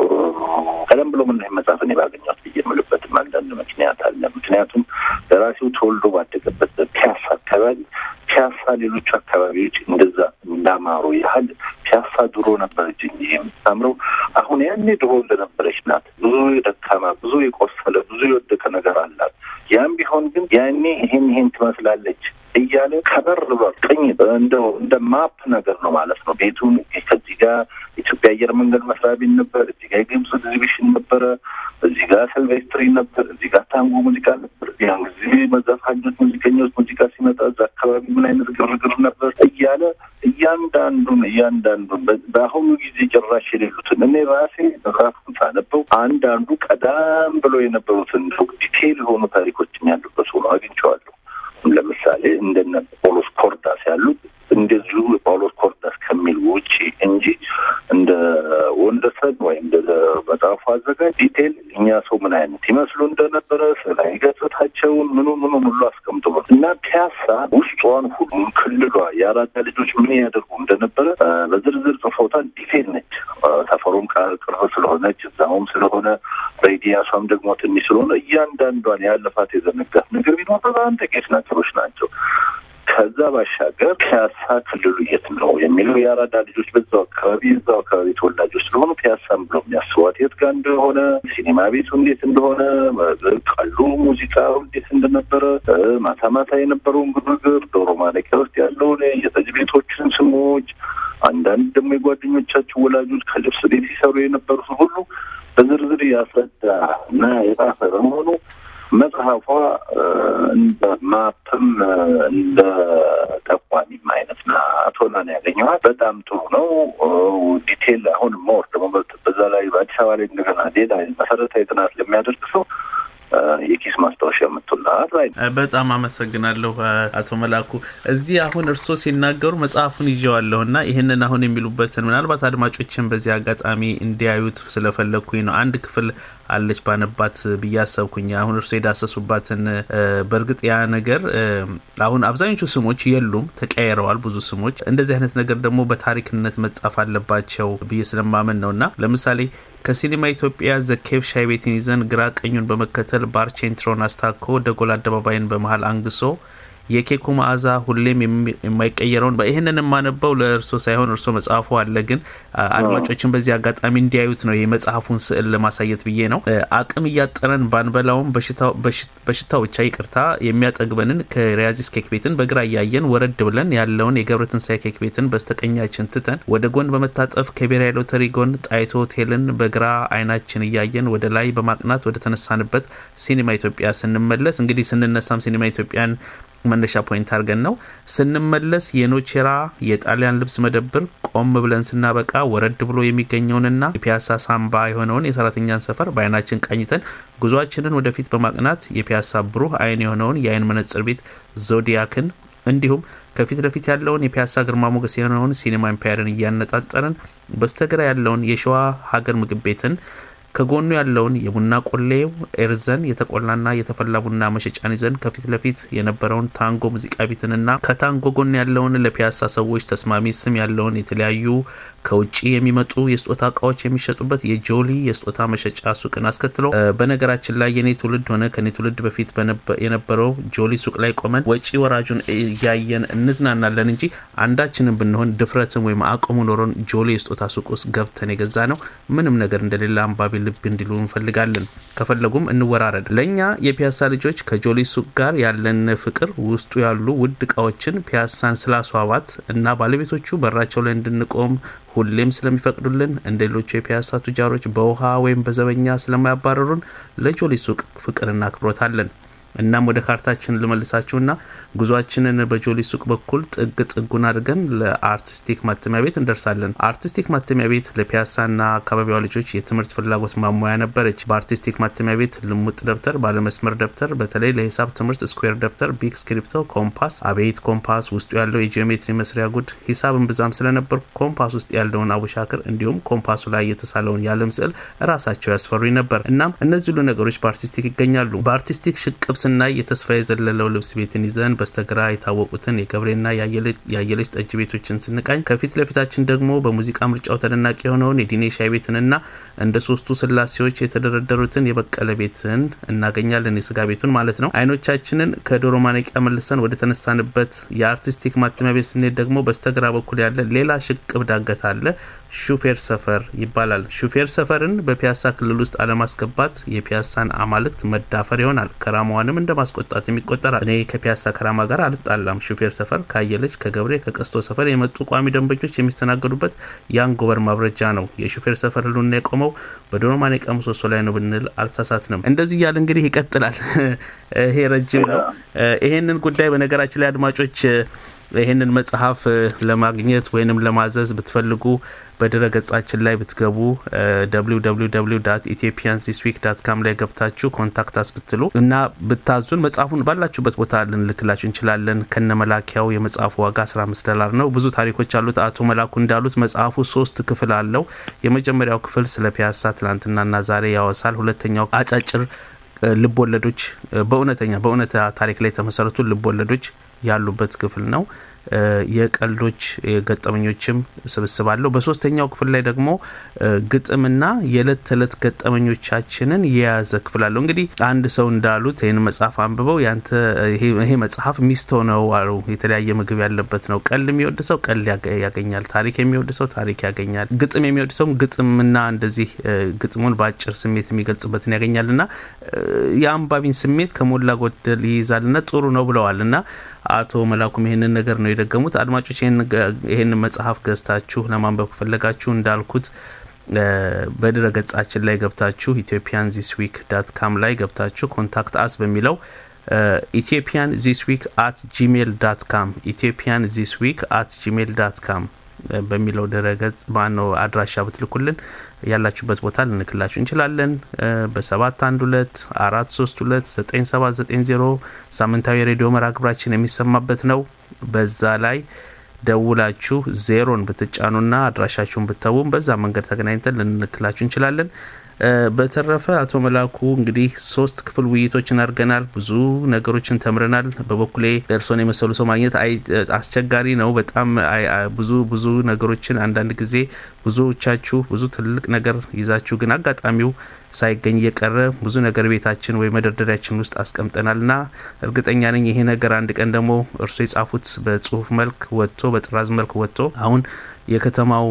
ቀደም ብሎ ምን መጽሐፍ እኔ ባገኘሁት ብዬ የምልበትም አንዳንድ ምክንያት አለ። ምክንያቱም ደራሲው ተወልዶ ባደገበት ፒያሳ አካባቢ ፒያሳ ሌሎቹ አካባቢዎች እንደዛ እንዳማሩ ያህል ፒያሳ ድሮ ነበረች እንጂ የምታምረው አሁን ያኔ ድሮ እንደነበረች ናት። ብዙ የደካማ ብዙ የቆሰለ ብዙ የወደቀ ነገር አላት። ያም ቢሆን ግን ያኔ ይሄን ይሄን ትመስላለች እያለ ከበር በር ቅኝ እንደው እንደ ማፕ ነገር ነው ማለት ነው። ቤቱን ከዚህ ጋር ኢትዮጵያ አየር መንገድ መስሪያ ቤት ነበር፣ እዚህ ጋር የግብጽ ኤግዚቢሽን ነበረ፣ እዚህ ጋር ሰልቬስትሪ ነበር፣ እዚህ ጋር ታንጎ ሙዚቃ ነበር። ያን ጊዜ መዘፋኞች፣ ሙዚቀኞች ሙዚቃ ሲመጣ እዛ አካባቢ ምን አይነት ግርግር ነበር እያለ እያንዳንዱን እያንዳንዱን በአሁኑ ጊዜ ጭራሽ የሌሉትን እኔ ራሴ መጽሐፉን ሳነበው አንዳንዱ ቀዳም ብሎ የነበሩትን ዲቴይል የሆኑ ታሪኮችም ያሉበት ሆኖ አግኝቼዋለሁ። ለምሳሌ እንደነ ጳውሎስ ኮርዳስ ያሉት እንደዚሁ ጳውሎስ ኮርዳስ ከሚል ውጪ እንጂ እንደ ወንደሰን ወይም እንደ መጽሐፉ አዘጋጅ ዲቴል እኛ ሰው ምን አይነት ይመስሉ እንደነበረ ስላይ ገጽታቸውን ምኑ ምኑ ሁሉ አስቀምጥበት እና ፒያሳ ውስጧን ሁሉ ክልሏ የአራዳ ልጆች ምን ያደርጉ እንደነበረ በዝርዝር ጽፎታል። ዲቴል ነች። ሰፈሩም ቅርብ ስለሆነች እዛውም ስለሆነ ሬዲያሷም ደግሞ ትንሽ ስለሆነ እያንዳንዷን ያለፋት የዘነጋት ነገር ቢኖር በጣም ጥቂት ነገሮች ናቸው። ከዛ ባሻገር ፒያሳ ክልሉ የት ነው የሚለው የአራዳ ልጆች በዛው አካባቢ የዛው አካባቢ ተወላጆች ስለሆኑ ፒያሳም ብሎ የሚያስቧት የት ጋር እንደሆነ፣ ሲኒማ ቤቱ እንዴት እንደሆነ፣ ቀሉ ሙዚቃው እንዴት እንደነበረ፣ ማታ ማታ የነበረውን ግርግር፣ ዶሮ ማነቂያ ውስጥ ያለውን የጠጅ ቤቶችን ስሞች፣ አንዳንድ ደግሞ የጓደኞቻቸው ወላጆች ከልብስ ቤት ሲሰሩ የነበሩት ሁሉ በዝርዝር ያስረዳ እና የጻፈ በመሆኑ መጽሐፏ እንደ ማፕም እንደ ጠቋሚም አይነት ናት ሆና ነው ያገኘኋት። በጣም ጥሩ ነው። ዲቴል አሁን ሞር ደግሞ በዛ ላይ በአዲስ አበባ ላይ እንደገና ሌላ መሰረታዊ ጥናት ለሚያደርግ ሰው የኪስ ማስታወሻ የምትውላት ላይ በጣም አመሰግናለሁ አቶ መላኩ። እዚህ አሁን እርስዎ ሲናገሩ መጽሐፉን ይዤዋለሁ እና ይህንን አሁን የሚሉበትን ምናልባት አድማጮችን በዚህ አጋጣሚ እንዲያዩት ስለፈለግኩኝ ነው። አንድ ክፍል አለች ባነባት ብዬ አሰብኩኝ። አሁን እርስዎ የዳሰሱባትን በእርግጥ ያ ነገር አሁን አብዛኞቹ ስሞች የሉም፣ ተቀያይረዋል ብዙ ስሞች። እንደዚህ አይነት ነገር ደግሞ በታሪክነት መጻፍ አለባቸው ብዬ ስለማመን ነው እና ለምሳሌ ከሲኒማ ኢትዮጵያ ዘኬቭ ሻይ ቤትን ይዘን ግራ ቀኙን በመከተል ባርቼንትሮን አስታኮ ደጎል አደባባይን በመሀል አንግሶ የኬኩ መዓዛ ሁሌም የማይቀየረውን ይህንን የማነበው ለእርሶ ሳይሆን እርሶ መጽሐፉ አለ፣ ግን አድማጮችን በዚህ አጋጣሚ እንዲያዩት ነው። የመጽሐፉን ስዕል ለማሳየት ብዬ ነው። አቅም እያጠረን ባንበላውም በሽታው ብቻ ይቅርታ የሚያጠግበንን ከሪያዚስ ኬክ ቤትን በግራ እያየን ወረድ ብለን ያለውን የገብረ ትንሳኤ ኬክ ቤትን በስተቀኛችን ትተን ወደ ጎን በመታጠፍ ከብሔራዊ ሎተሪ ጎን ጣይቶ ሆቴልን በግራ አይናችን እያየን ወደ ላይ በማቅናት ወደ ተነሳንበት ሲኒማ ኢትዮጵያ ስንመለስ እንግዲህ ስንነሳም ሲኒማ ኢትዮጵያን መነሻ ፖይንት አድርገን ነው ስንመለስ የኖቼራ የጣሊያን ልብስ መደብር ቆም ብለን ስናበቃ ወረድ ብሎ የሚገኘውንና የፒያሳ ሳምባ የሆነውን የሰራተኛን ሰፈር በአይናችን ቃኝተን ጉዟችንን ወደፊት በማቅናት የፒያሳ ብሩህ አይን የሆነውን የአይን መነጽር ቤት ዞዲያክን እንዲሁም ከፊት ለፊት ያለውን የፒያሳ ግርማ ሞገስ የሆነውን ሲኒማ ኢምፓየርን እያነጣጠርን በስተግራ ያለውን የሸዋ ሀገር ምግብ ቤትን ከጎኑ ያለውን የቡና ቆሌው ኤርዘን የተቆላና የተፈላ ቡና መሸጫን ይዘን ከፊት ለፊት የነበረውን ታንጎ ሙዚቃ ቤትንና ከታንጎ ጎን ያለውን ለፒያሳ ሰዎች ተስማሚ ስም ያለውን የተለያዩ ከውጭ የሚመጡ የስጦታ እቃዎች የሚሸጡበት የጆሊ የስጦታ መሸጫ ሱቅን አስከትሎ በነገራችን ላይ የኔ ትውልድ ሆነ ከኔ ትውልድ በፊት የነበረው ጆሊ ሱቅ ላይ ቆመን ወጪ ወራጁን እያየን እንዝናናለን እንጂ አንዳችንም ብንሆን ድፍረትም ወይም አቅሙ ኖሮን ጆሊ የስጦታ ሱቅ ውስጥ ገብተን የገዛ ነው ምንም ነገር እንደሌለ አንባቢ ልብ እንዲሉ እንፈልጋለን። ከፈለጉም እንወራረድ። ለእኛ የፒያሳ ልጆች ከጆሊ ሱቅ ጋር ያለን ፍቅር ውስጡ ያሉ ውድ እቃዎችን ፒያሳን ስላስዋባት እና ባለቤቶቹ በራቸው ላይ እንድንቆም ሁሌም ስለሚፈቅዱልን እንደ ሌሎቹ የፒያሳ ቱጃሮች በውሃ ወይም በዘበኛ ስለማያባረሩን ለጆሊ ሱቅ ፍቅርና አክብሮት አለን። እናም ወደ ካርታችን ልመልሳችሁና ጉዟችንን በጆሊ ሱቅ በኩል ጥግ ጥጉን አድርገን ለአርቲስቲክ ማተሚያ ቤት እንደርሳለን። አርቲስቲክ ማተሚያ ቤት ለፒያሳና አካባቢዋ ልጆች የትምህርት ፍላጎት ማሟያ ነበረች። በአርቲስቲክ ማተሚያ ቤት ልሙጥ ደብተር፣ ባለመስመር ደብተር፣ በተለይ ለሂሳብ ትምህርት ስኩዌር ደብተር፣ ቢግ ስክሪፕቶ፣ ኮምፓስ፣ አቤት ኮምፓስ ውስጡ ያለው የጂኦሜትሪ መስሪያ ጉድ ሂሳብን ብዛም ስለነበር ኮምፓስ ውስጥ ያለውን አቡሻክር እንዲሁም ኮምፓሱ ላይ የተሳለውን የዓለም ስዕል ራሳቸው ያስፈሩኝ ነበር። እናም እነዚህ ሁሉ ነገሮች በአርቲስቲክ ይገኛሉ። በአርቲስቲክ ሽቅብ ስናይ የተስፋ የዘለለው ልብስ ቤትን ይዘን በስተግራ የታወቁትን የገብሬና የአየለች ጠጅ ቤቶችን ስንቃኝ ከፊት ለፊታችን ደግሞ በሙዚቃ ምርጫው ተደናቂ የሆነውን የዲኔ ሻይ ቤትንና እንደ ሶስቱ ስላሴዎች የተደረደሩትን የበቀለ ቤትን እናገኛለን። የስጋ ቤቱን ማለት ነው። አይኖቻችንን ከዶሮ ማነቂያ መልሰን ወደ ተነሳንበት የአርቲስቲክ ማተሚያ ቤት ስንሄድ ደግሞ በስተግራ በኩል ያለ ሌላ ሽቅብ ዳገት አለ። ሹፌር ሰፈር ይባላል። ሹፌር ሰፈርን በፒያሳ ክልል ውስጥ አለማስገባት የፒያሳን አማልክት መዳፈር ይሆናል። ከራማዋንም እንደ ማስቆጣት የሚቆጠራል። እኔ ከፒያሳ ከራማ ጋር አልጣላም። ሹፌር ሰፈር ካየለች፣ ከገብሬ፣ ከቀስቶ ሰፈር የመጡ ቋሚ ደንበኞች የሚስተናገዱበት የአንጎበር ማብረጃ ነው። የሹፌር ሰፈር ህልውና የቆመው በዶሮ ማነቂያ ምሰሶ ላይ ነው ብንል አልተሳሳትንም። እንደዚህ እያለ እንግዲህ ይቀጥላል። ይሄ ረጅም ነው። ይሄንን ጉዳይ በነገራችን ላይ አድማጮች ይህንን መጽሐፍ ለማግኘት ወይንም ለማዘዝ ብትፈልጉ በድረ ገጻችን ላይ ብትገቡ www ኢትዮጵያን ዚስ ዊክ ዳት ካም ላይ ገብታችሁ ኮንታክት አስ ብትሉ እና ብታዙን መጽሐፉን ባላችሁበት ቦታ ልንልክላችሁ እንችላለን። ከነ መላኪያው የመጽሐፉ ዋጋ 15 ዶላር ነው። ብዙ ታሪኮች አሉት። አቶ መላኩ እንዳሉት መጽሐፉ ሶስት ክፍል አለው። የመጀመሪያው ክፍል ስለ ፒያሳ ትናንትናና ዛሬ ያወሳል። ሁለተኛው አጫጭር ልብ ወለዶች በእውነተኛ በእውነታ ታሪክ ላይ የተመሰረቱ ልብ ወለዶች ያሉበት ክፍል ነው። የቀልዶች ገጠመኞችም ስብስብ አለው። በሶስተኛው ክፍል ላይ ደግሞ ግጥምና የዕለት ተዕለት ገጠመኞቻችንን የያዘ ክፍል አለው። እንግዲህ አንድ ሰው እንዳሉት ይህን መጽሐፍ አንብበው ያንተ ይሄ መጽሐፍ ሚስቶ ነው አሉ። የተለያየ ምግብ ያለበት ነው። ቀልድ የሚወድ ሰው ቀልድ ያገኛል። ታሪክ የሚወድ ሰው ታሪክ ያገኛል። ግጥም የሚወድ ሰውም ግጥምና እንደዚህ ግጥሙን በአጭር ስሜት የሚገልጽበትን ያገኛል እና የአንባቢን ስሜት ከሞላ ጎደል ይይዛልና ጥሩ ነው ብለዋል እና አቶ መላኩም ይህንን ነገር ነው የደገሙት። አድማጮች ይህንን መጽሐፍ ገዝታችሁ ለማንበብ ከፈለጋችሁ እንዳልኩት በድረ ገጻችን ላይ ገብታችሁ ኢትዮጵያን ዚስ ዊክ ዳት ካም ላይ ገብታችሁ ኮንታክት አስ በሚለው ኢትዮጵያን ዚስ ዊክ አት ጂሜል ዳት ካም ኢትዮጵያን ዚስ ዊክ አት ጂሜል ዳት ካም በሚለው ድረገጽ ማነው አድራሻ ብትልኩልን ያላችሁበት ቦታ ልንክላችሁ እንችላለን። በሰባት አንድ ሁለት አራት ሶስት ሁለት ዘጠኝ ሰባት ዘጠኝ ዜሮ ሳምንታዊ የሬዲዮ መርሃ ግብራችን የሚሰማበት ነው። በዛ ላይ ደውላችሁ ዜሮን ብትጫኑና አድራሻችሁን ብተዉም በዛ መንገድ ተገናኝተን ልንልክላችሁ እንችላለን። በተረፈ አቶ መላኩ እንግዲህ ሶስት ክፍል ውይይቶችን አድርገናል። ብዙ ነገሮችን ተምረናል። በበኩሌ እርሶን የመሰሉ ሰው ማግኘት አስቸጋሪ ነው። በጣም ብዙ ብዙ ነገሮችን አንዳንድ ጊዜ ብዙዎቻችሁ ብዙ ትልቅ ነገር ይዛችሁ ግን አጋጣሚው ሳይገኝ እየቀረ ብዙ ነገር ቤታችን ወይ መደርደሪያችን ውስጥ አስቀምጠናል እና እርግጠኛ ነኝ ይሄ ነገር አንድ ቀን ደግሞ እርሶ የጻፉት በጽሁፍ መልክ ወጥቶ በጥራዝ መልክ ወጥቶ አሁን የከተማው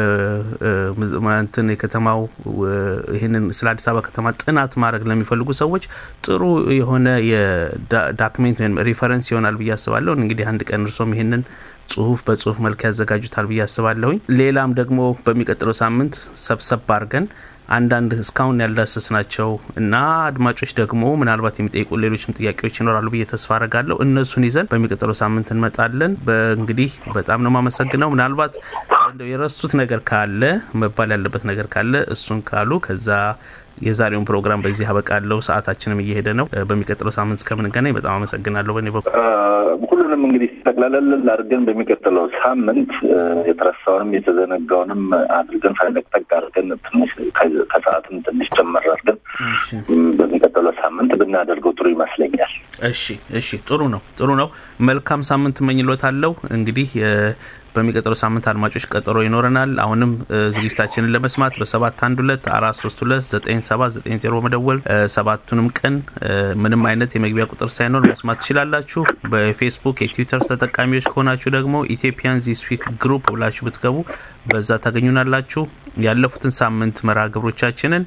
እንትን የከተማው ይህንን ስለ አዲስ አበባ ከተማ ጥናት ማድረግ ለሚፈልጉ ሰዎች ጥሩ የሆነ የዳክሜንት ወይም ሪፈረንስ ይሆናል ብዬ አስባለሁ። እንግዲህ አንድ ቀን እርሶም ይህንን ጽሁፍ በጽሁፍ መልክ ያዘጋጁታል ብዬ አስባለሁኝ። ሌላም ደግሞ በሚቀጥለው ሳምንት ሰብሰብ አድርገን አንዳንድ እስካሁን ያልዳሰስ ናቸው እና አድማጮች ደግሞ ምናልባት የሚጠይቁ ሌሎችም ጥያቄዎች ይኖራሉ ብዬ ተስፋ አረጋለሁ። እነሱን ይዘን በሚቀጥለው ሳምንት እንመጣለን። እንግዲህ በጣም ነው የማመሰግነው። ምናልባት እንደው የረሱት ነገር ካለ መባል ያለበት ነገር ካለ እሱን ካሉ ከዛ የዛሬውን ፕሮግራም በዚህ አበቃለሁ። ሰዓታችንም እየሄደ ነው። በሚቀጥለው ሳምንት እስከምንገናኝ በጣም አመሰግናለሁ። በእኔ በኩል ሁሉንም እንግዲህ ጠቅላላል አድርገን በሚቀጥለው ሳምንት የተረሳውንም የተዘነጋውንም አድርገን ፈለቅጠቅ አድርገን ትንሽ ከሰዓትም ትንሽ ጨመር አድርገን በሚቀጥለው ሳምንት ብናደርገው ጥሩ ይመስለኛል። እሺ፣ እሺ፣ ጥሩ ነው፣ ጥሩ ነው። መልካም ሳምንት እመኝሎታለሁ። እንግዲህ በሚቀጥለው ሳምንት አድማጮች ቀጠሮ ይኖረናል። አሁንም ዝግጅታችንን ለመስማት በሰባት አንድ ሁለት አራት ሶስት ሁለት ዘጠኝ ሰባት ዘጠኝ ዜሮ መደወል ሰባቱንም ቀን ምንም አይነት የመግቢያ ቁጥር ሳይኖር መስማት ትችላላችሁ። በፌስቡክ የትዊተር ተጠቃሚዎች ከሆናችሁ ደግሞ ኢትዮጵያን ዚስ ዊክ ግሩፕ ብላችሁ ብትገቡ በዛ ታገኙናላችሁ። ያለፉትን ሳምንት መርሃ ግብሮቻችንን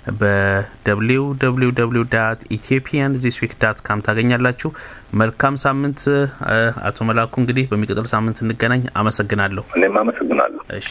በwww ኢትዮጵያን ዚስ ዊክ ዳት ካም ታገኛላችሁ። መልካም ሳምንት አቶ መላኩ። እንግዲህ በሚቀጥለው ሳምንት እንገናኝ። አመሰግናለሁ። እኔም አመሰግናለሁ። እሺ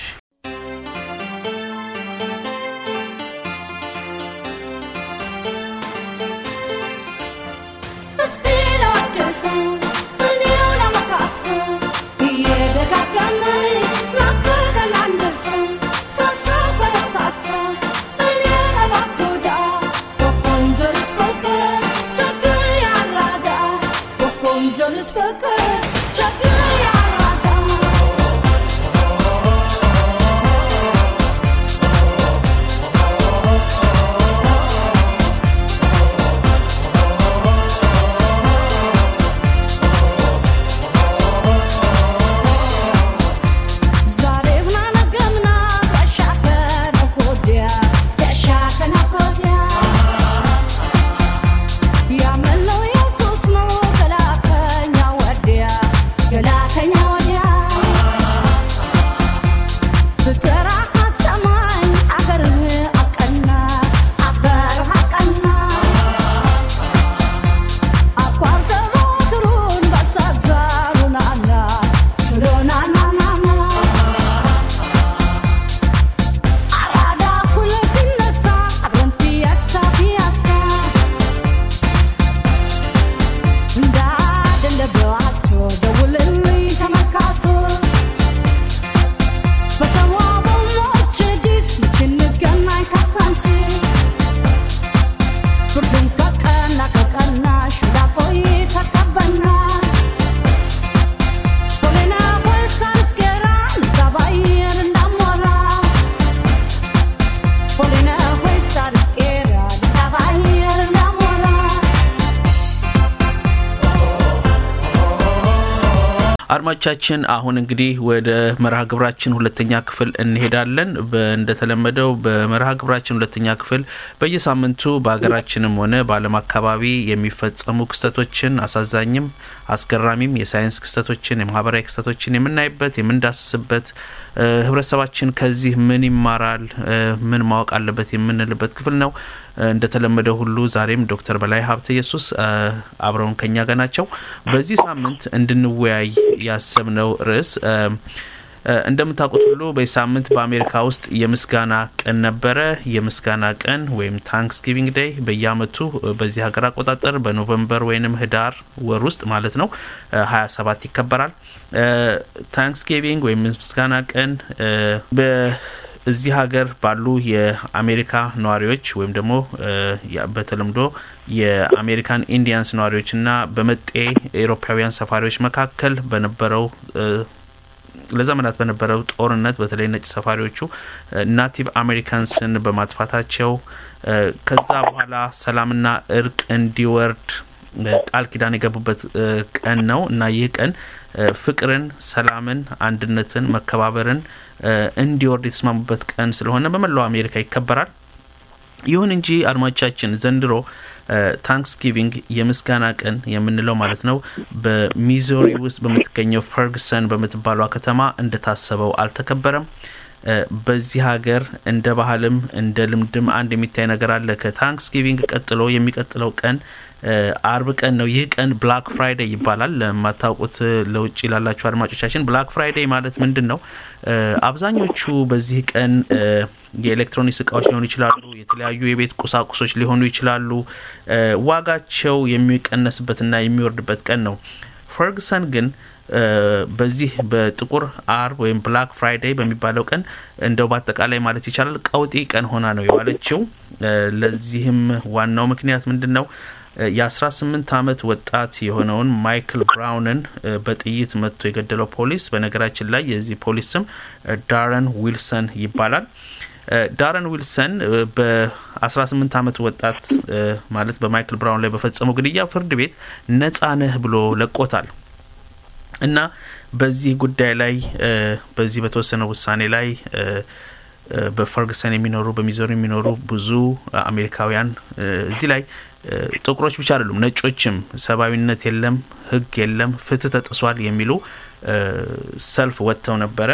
አድማጮቻችን አሁን እንግዲህ ወደ መርሃ ግብራችን ሁለተኛ ክፍል እንሄዳለን። እንደተለመደው በመርሃ ግብራችን ሁለተኛ ክፍል በየሳምንቱ በሀገራችንም ሆነ በዓለም አካባቢ የሚፈጸሙ ክስተቶችን አሳዛኝም፣ አስገራሚም የሳይንስ ክስተቶችን የማህበራዊ ክስተቶችን የምናይበት የምንዳስስበት ህብረተሰባችን ከዚህ ምን ይማራል፣ ምን ማወቅ አለበት የምንልበት ክፍል ነው። እንደተለመደው ሁሉ ዛሬም ዶክተር በላይ ሀብተ ኢየሱስ አብረውን ከኛ ጋር ናቸው። በዚህ ሳምንት እንድንወያይ ያሰብነው ርዕስ እንደምታውቁት ሁሉ በዚህ ሳምንት በአሜሪካ ውስጥ የምስጋና ቀን ነበረ። የምስጋና ቀን ወይም ታንክስጊቪንግ ዴይ በየአመቱ በዚህ ሀገር አቆጣጠር በኖቨምበር ወይንም ህዳር ወር ውስጥ ማለት ነው ሀያ ሰባት ይከበራል። ታንክስጊቪንግ ወይም ምስጋና ቀን እዚህ ሀገር ባሉ የአሜሪካ ነዋሪዎች ወይም ደግሞ በተለምዶ የአሜሪካን ኢንዲያንስ ነዋሪዎችና በመጤ ኤሮፓውያን ሰፋሪዎች መካከል በነበረው ለዘመናት በነበረው ጦርነት በተለይ ነጭ ሰፋሪዎቹ ናቲቭ አሜሪካንስን በማጥፋታቸው ከዛ በኋላ ሰላምና እርቅ እንዲወርድ ቃል ኪዳን የገቡበት ቀን ነው እና ይህ ቀን ፍቅርን፣ ሰላምን፣ አንድነትን፣ መከባበርን እንዲወርድ የተስማሙበት ቀን ስለሆነ በመላው አሜሪካ ይከበራል። ይሁን እንጂ አድማጮቻችን ዘንድሮ ታንክስጊቪንግ የምስጋና ቀን የምንለው ማለት ነው በሚዞሪ ውስጥ በምትገኘው ፈርግሰን በምትባሏ ከተማ እንደታሰበው አልተከበረም። በዚህ ሀገር እንደ ባህልም እንደ ልምድም አንድ የሚታይ ነገር አለ። ከታንክስጊቪንግ ቀጥሎ የሚቀጥለው ቀን አርብ ቀን ነው። ይህ ቀን ብላክ ፍራይዴይ ይባላል። ለማታውቁት ለውጭ ላላችሁ አድማጮቻችን ብላክ ፍራይዴይ ማለት ምንድን ነው? አብዛኞቹ በዚህ ቀን የኤሌክትሮኒክስ እቃዎች ሊሆኑ ይችላሉ። የተለያዩ የቤት ቁሳቁሶች ሊሆኑ ይችላሉ። ዋጋቸው የሚቀነስበትና የሚወርድበት ቀን ነው። ፈርግሰን ግን በዚህ በጥቁር አርብ ወይም ብላክ ፍራይዴይ በሚባለው ቀን እንደው በአጠቃላይ ማለት ይቻላል ቀውጢ ቀን ሆና ነው የዋለችው። ለዚህም ዋናው ምክንያት ምንድን ነው? የአስራ ስምንት አመት ወጣት የሆነውን ማይክል ብራውንን በጥይት መጥቶ የገደለው ፖሊስ በነገራችን ላይ የዚህ ፖሊስ ስም ዳረን ዊልሰን ይባላል። ዳረን ዊልሰን በ18 ዓመት ወጣት ማለት በማይክል ብራውን ላይ በፈጸመው ግድያ ፍርድ ቤት ነጻ ነህ ብሎ ለቆታል እና በዚህ ጉዳይ ላይ በዚህ በተወሰነው ውሳኔ ላይ በፈርግሰን የሚኖሩ በሚዞሪ የሚኖሩ ብዙ አሜሪካውያን እዚህ ላይ ጥቁሮች ብቻ አይደሉም፣ ነጮችም ሰብአዊነት የለም፣ ህግ የለም፣ ፍትህ ተጥሷል የሚሉ ሰልፍ ወጥተው ነበረ።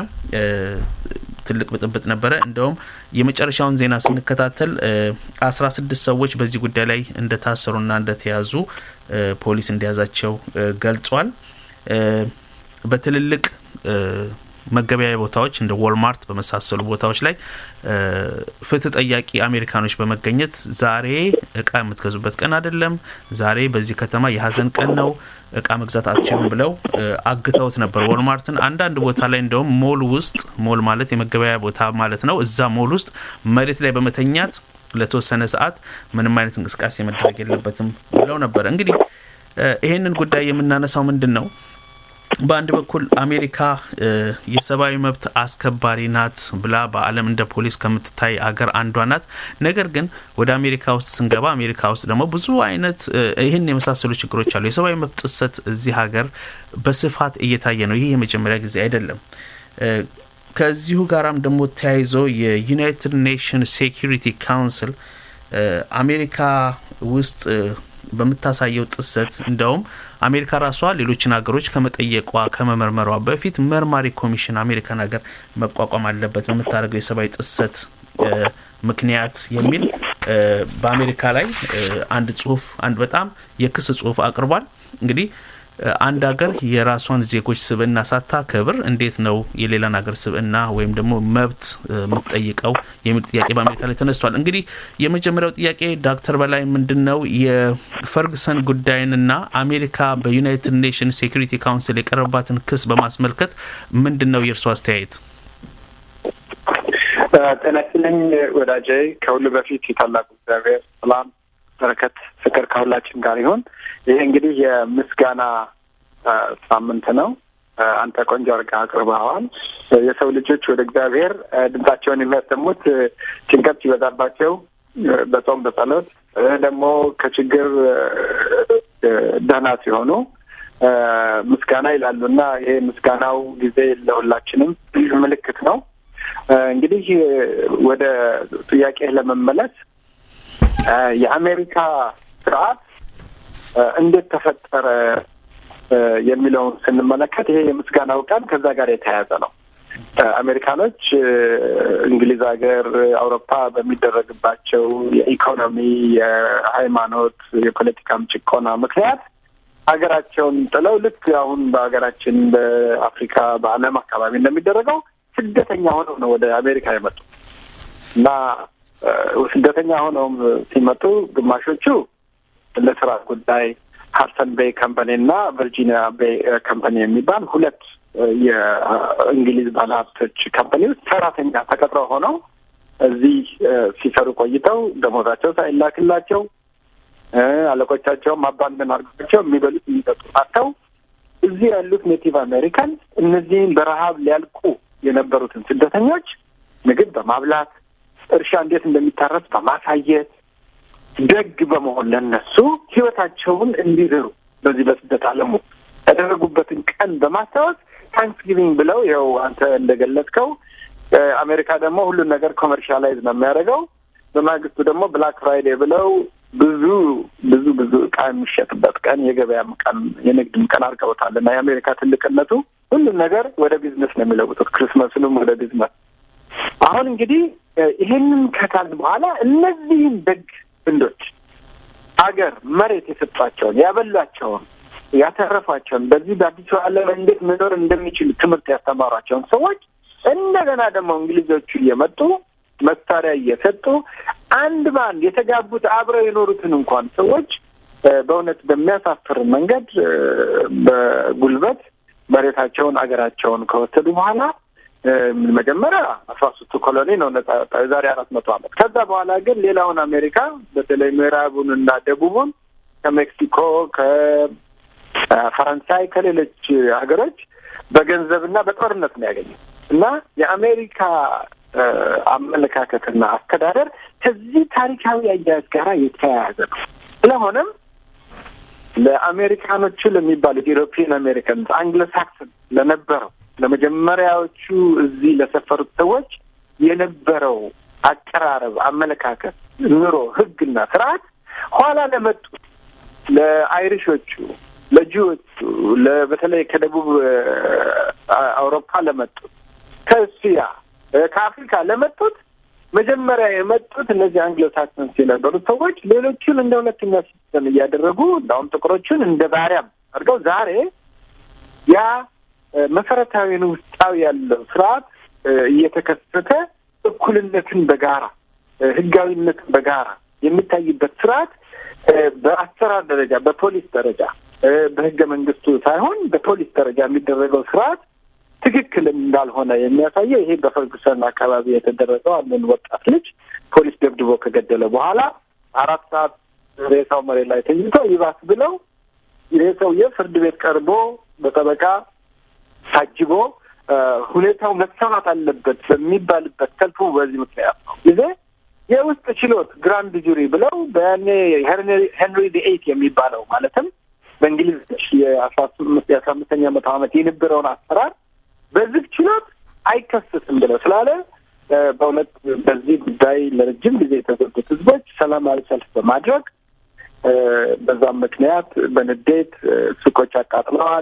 ትልቅ ብጥብጥ ነበረ። እንደውም የመጨረሻውን ዜና ስንከታተል አስራ ስድስት ሰዎች በዚህ ጉዳይ ላይ እንደታሰሩና እንደተያዙ ፖሊስ እንደያዛቸው ገልጿል። በትልልቅ መገበያያ ቦታዎች እንደ ዎልማርት በመሳሰሉ ቦታዎች ላይ ፍትህ ጠያቂ አሜሪካኖች በመገኘት ዛሬ እቃ የምትገዙበት ቀን አይደለም፣ ዛሬ በዚህ ከተማ የሀዘን ቀን ነው፣ እቃ መግዛት አትችሉም ብለው አግተውት ነበር ዎልማርትን። አንዳንድ ቦታ ላይ እንደውም ሞል ውስጥ ሞል ማለት የመገበያያ ቦታ ማለት ነው። እዛ ሞል ውስጥ መሬት ላይ በመተኛት ለተወሰነ ሰዓት ምንም አይነት እንቅስቃሴ መደረግ የለበትም ብለው ነበር። እንግዲህ ይሄንን ጉዳይ የምናነሳው ምንድን ነው? በአንድ በኩል አሜሪካ የሰብአዊ መብት አስከባሪ ናት ብላ በዓለም እንደ ፖሊስ ከምትታይ አገር አንዷ ናት። ነገር ግን ወደ አሜሪካ ውስጥ ስንገባ አሜሪካ ውስጥ ደግሞ ብዙ አይነት ይህን የመሳሰሉ ችግሮች አሉ። የሰብአዊ መብት ጥሰት እዚህ ሀገር በስፋት እየታየ ነው። ይህ የመጀመሪያ ጊዜ አይደለም። ከዚሁ ጋራም ደግሞ ተያይዞ የዩናይትድ ኔሽን ሴኪሪቲ ካውንስል አሜሪካ ውስጥ በምታሳየው ጥሰት እንደውም አሜሪካ ራሷ ሌሎችን ሀገሮች ከመጠየቋ ከመመርመሯ በፊት መርማሪ ኮሚሽን አሜሪካን ሀገር መቋቋም አለበት በምታደርገው የሰብአዊ ጥሰት ምክንያት የሚል በአሜሪካ ላይ አንድ ጽሁፍ አንድ በጣም የክስ ጽሁፍ አቅርቧል። እንግዲህ አንድ ሀገር የራሷን ዜጎች ስብዕና ሳታከብር እንዴት ነው የሌላን ሀገር ስብዕና ወይም ደግሞ መብት የምትጠይቀው የሚል ጥያቄ በአሜሪካ ላይ ተነስቷል። እንግዲህ የመጀመሪያው ጥያቄ ዶክተር በላይ ምንድን ነው የፈርግሰን ጉዳይንና አሜሪካ በዩናይትድ ኔሽን ሴኩሪቲ ካውንስል የቀረባትን ክስ በማስመልከት ምንድን ነው የእርሱ አስተያየት? ጤና ይስጥልኝ ወዳጄ። ከሁሉ በፊት የታላቁ እግዚአብሔር ሰላም፣ በረከት፣ ፍቅር ከሁላችን ጋር ይሁን። ይሄ እንግዲህ የምስጋና ሳምንት ነው። አንተ ቆንጆ አድርገህ አቅርበኸዋል። የሰው ልጆች ወደ እግዚአብሔር ድምጻቸውን የሚያሰሙት ጭንቀት ሲበዛባቸው በጾም በጸሎት ደግሞ ከችግር ደህና ሲሆኑ ምስጋና ይላሉ እና ይሄ ምስጋናው ጊዜ ለሁላችንም ምልክት ነው። እንግዲህ ወደ ጥያቄ ለመመለስ የአሜሪካ ስርዓት እንዴት ተፈጠረ የሚለውን ስንመለከት ይሄ የምስጋናው ቀን ከዛ ጋር የተያያዘ ነው። አሜሪካኖች እንግሊዝ ሀገር፣ አውሮፓ በሚደረግባቸው የኢኮኖሚ፣ የሃይማኖት፣ የፖለቲካም ጭቆና ምክንያት ሀገራቸውን ጥለው ልክ አሁን በሀገራችን በአፍሪካ በዓለም አካባቢ እንደሚደረገው ስደተኛ ሆነው ነው ወደ አሜሪካ የመጡ እና ስደተኛ ሆነውም ሲመጡ ግማሾቹ ለስራ ጉዳይ ሀርሰን ቤይ ካምፓኒ እና ቨርጂኒያ ቤይ ካምፓኒ የሚባል ሁለት የእንግሊዝ ባለሀብቶች ካምፓኒ ውስጥ ሰራተኛ ተቀጥረው ሆነው እዚህ ሲሰሩ ቆይተው ደሞዛቸው ሳይላክላቸው አለቆቻቸውም አባንደን አድርጓቸው የሚበሉት የሚጠጡ አጥተው እዚህ ያሉት ኔቲቭ አሜሪካን እነዚህን በረሀብ ሊያልቁ የነበሩትን ስደተኞች ምግብ በማብላት እርሻ እንዴት እንደሚታረስ በማሳየት ደግ በመሆን ለነሱ ህይወታቸውን እንዲዘሩ በዚህ በስደት ዓለሙ ያደረጉበትን ቀን በማስታወስ ታንክስጊቪንግ ብለው ይኸው አንተ እንደገለጽከው አሜሪካ ደግሞ ሁሉን ነገር ኮመርሻላይዝ ነው የሚያደርገው። በማግስቱ ደግሞ ብላክ ፍራይዴ ብለው ብዙ ብዙ ብዙ እቃ የሚሸጥበት ቀን የገበያም ቀን የንግድም ቀን አድርገውታል እና የአሜሪካ ትልቅነቱ ሁሉም ነገር ወደ ቢዝነስ ነው የሚለውጡት፣ ክርስመስንም ወደ ቢዝነስ። አሁን እንግዲህ ይሄንን ከካል በኋላ እነዚህን ደግ ህንዶች ሀገር መሬት የሰጧቸውን ያበሏቸውን ያተረፏቸውን በዚህ በአዲሱ ዓለም እንዴት መኖር እንደሚችሉ ትምህርት ያስተማሯቸውን ሰዎች እንደገና ደግሞ እንግሊዞቹ እየመጡ መሳሪያ እየሰጡ አንድ በአንድ የተጋቡት አብረው የኖሩትን እንኳን ሰዎች በእውነት በሚያሳፍር መንገድ በጉልበት መሬታቸውን አገራቸውን ከወሰዱ በኋላ መጀመሪያ አስራ ሶስቱ ኮሎኒ ነው ነጻ ያወጣው የዛሬ አራት መቶ ዓመት። ከዛ በኋላ ግን ሌላውን አሜሪካ በተለይ ምዕራቡን እና ደቡቡን ከሜክሲኮ፣ ከፈረንሳይ፣ ከሌሎች ሀገሮች በገንዘብና በጦርነት ነው ያገኘው እና የአሜሪካ አመለካከትና አስተዳደር ከዚህ ታሪካዊ አያያዝ ጋር የተያያዘ ነው። ስለሆነም ለአሜሪካኖቹ ለሚባሉት ኢሮፒያን አሜሪካን አንግሎ ሳክሰን ለነበረው ለመጀመሪያዎቹ እዚህ ለሰፈሩት ሰዎች የነበረው አቀራረብ፣ አመለካከት፣ ኑሮ፣ ህግና ስርዓት ኋላ ለመጡት ለአይሪሾቹ፣ ለጂዎቹ፣ በተለይ ከደቡብ አውሮፓ ለመጡት ከእስያ ከአፍሪካ ለመጡት መጀመሪያ የመጡት እነዚህ አንግሎ ሳክሰንስ የነበሩት ሰዎች ሌሎቹን እንደ ሁለተኛ ሲስተም እያደረጉ እንዳሁም ጥቁሮቹን እንደ ባሪያም አድርገው ዛሬ ያ መሰረታዊን ውስጣዊ ያለው ስርዓት እየተከሰተ እኩልነትን በጋራ ህጋዊነትን በጋራ የሚታይበት ስርዓት በአሰራር ደረጃ በፖሊስ ደረጃ በህገ መንግስቱ ሳይሆን በፖሊስ ደረጃ የሚደረገው ስርዓት ትክክል እንዳልሆነ የሚያሳየው ይሄ በፈርጉሰን አካባቢ የተደረገው አንድን ወጣት ልጅ ፖሊስ ደብድቦ ከገደለ በኋላ አራት ሰዓት ሬሳው መሬት ላይ ተኝቶ ይባስ ብለው ይሄ ሰውዬ ፍርድ ቤት ቀርቦ በጠበቃ ታጅቦ ሁኔታው መሰማት አለበት በሚባልበት ሰልፉ በዚህ ምክንያት ነው ጊዜ የውስጥ ችሎት ግራንድ ጁሪ ብለው በያኔ ሄንሪ ዲ ኤይት የሚባለው ማለትም በእንግሊዞች የአስራ ስምንት የአስራ አምስተኛ መቶ ዓመት የነበረውን አሰራር በዝግ ችሎት አይከሰስም ብለው ስላለ በእውነት በዚህ ጉዳይ ለረጅም ጊዜ የተጎዱት ህዝቦች ሰላማዊ ሰልፍ በማድረግ በዛም ምክንያት በንዴት ሱቆች አቃጥለዋል፣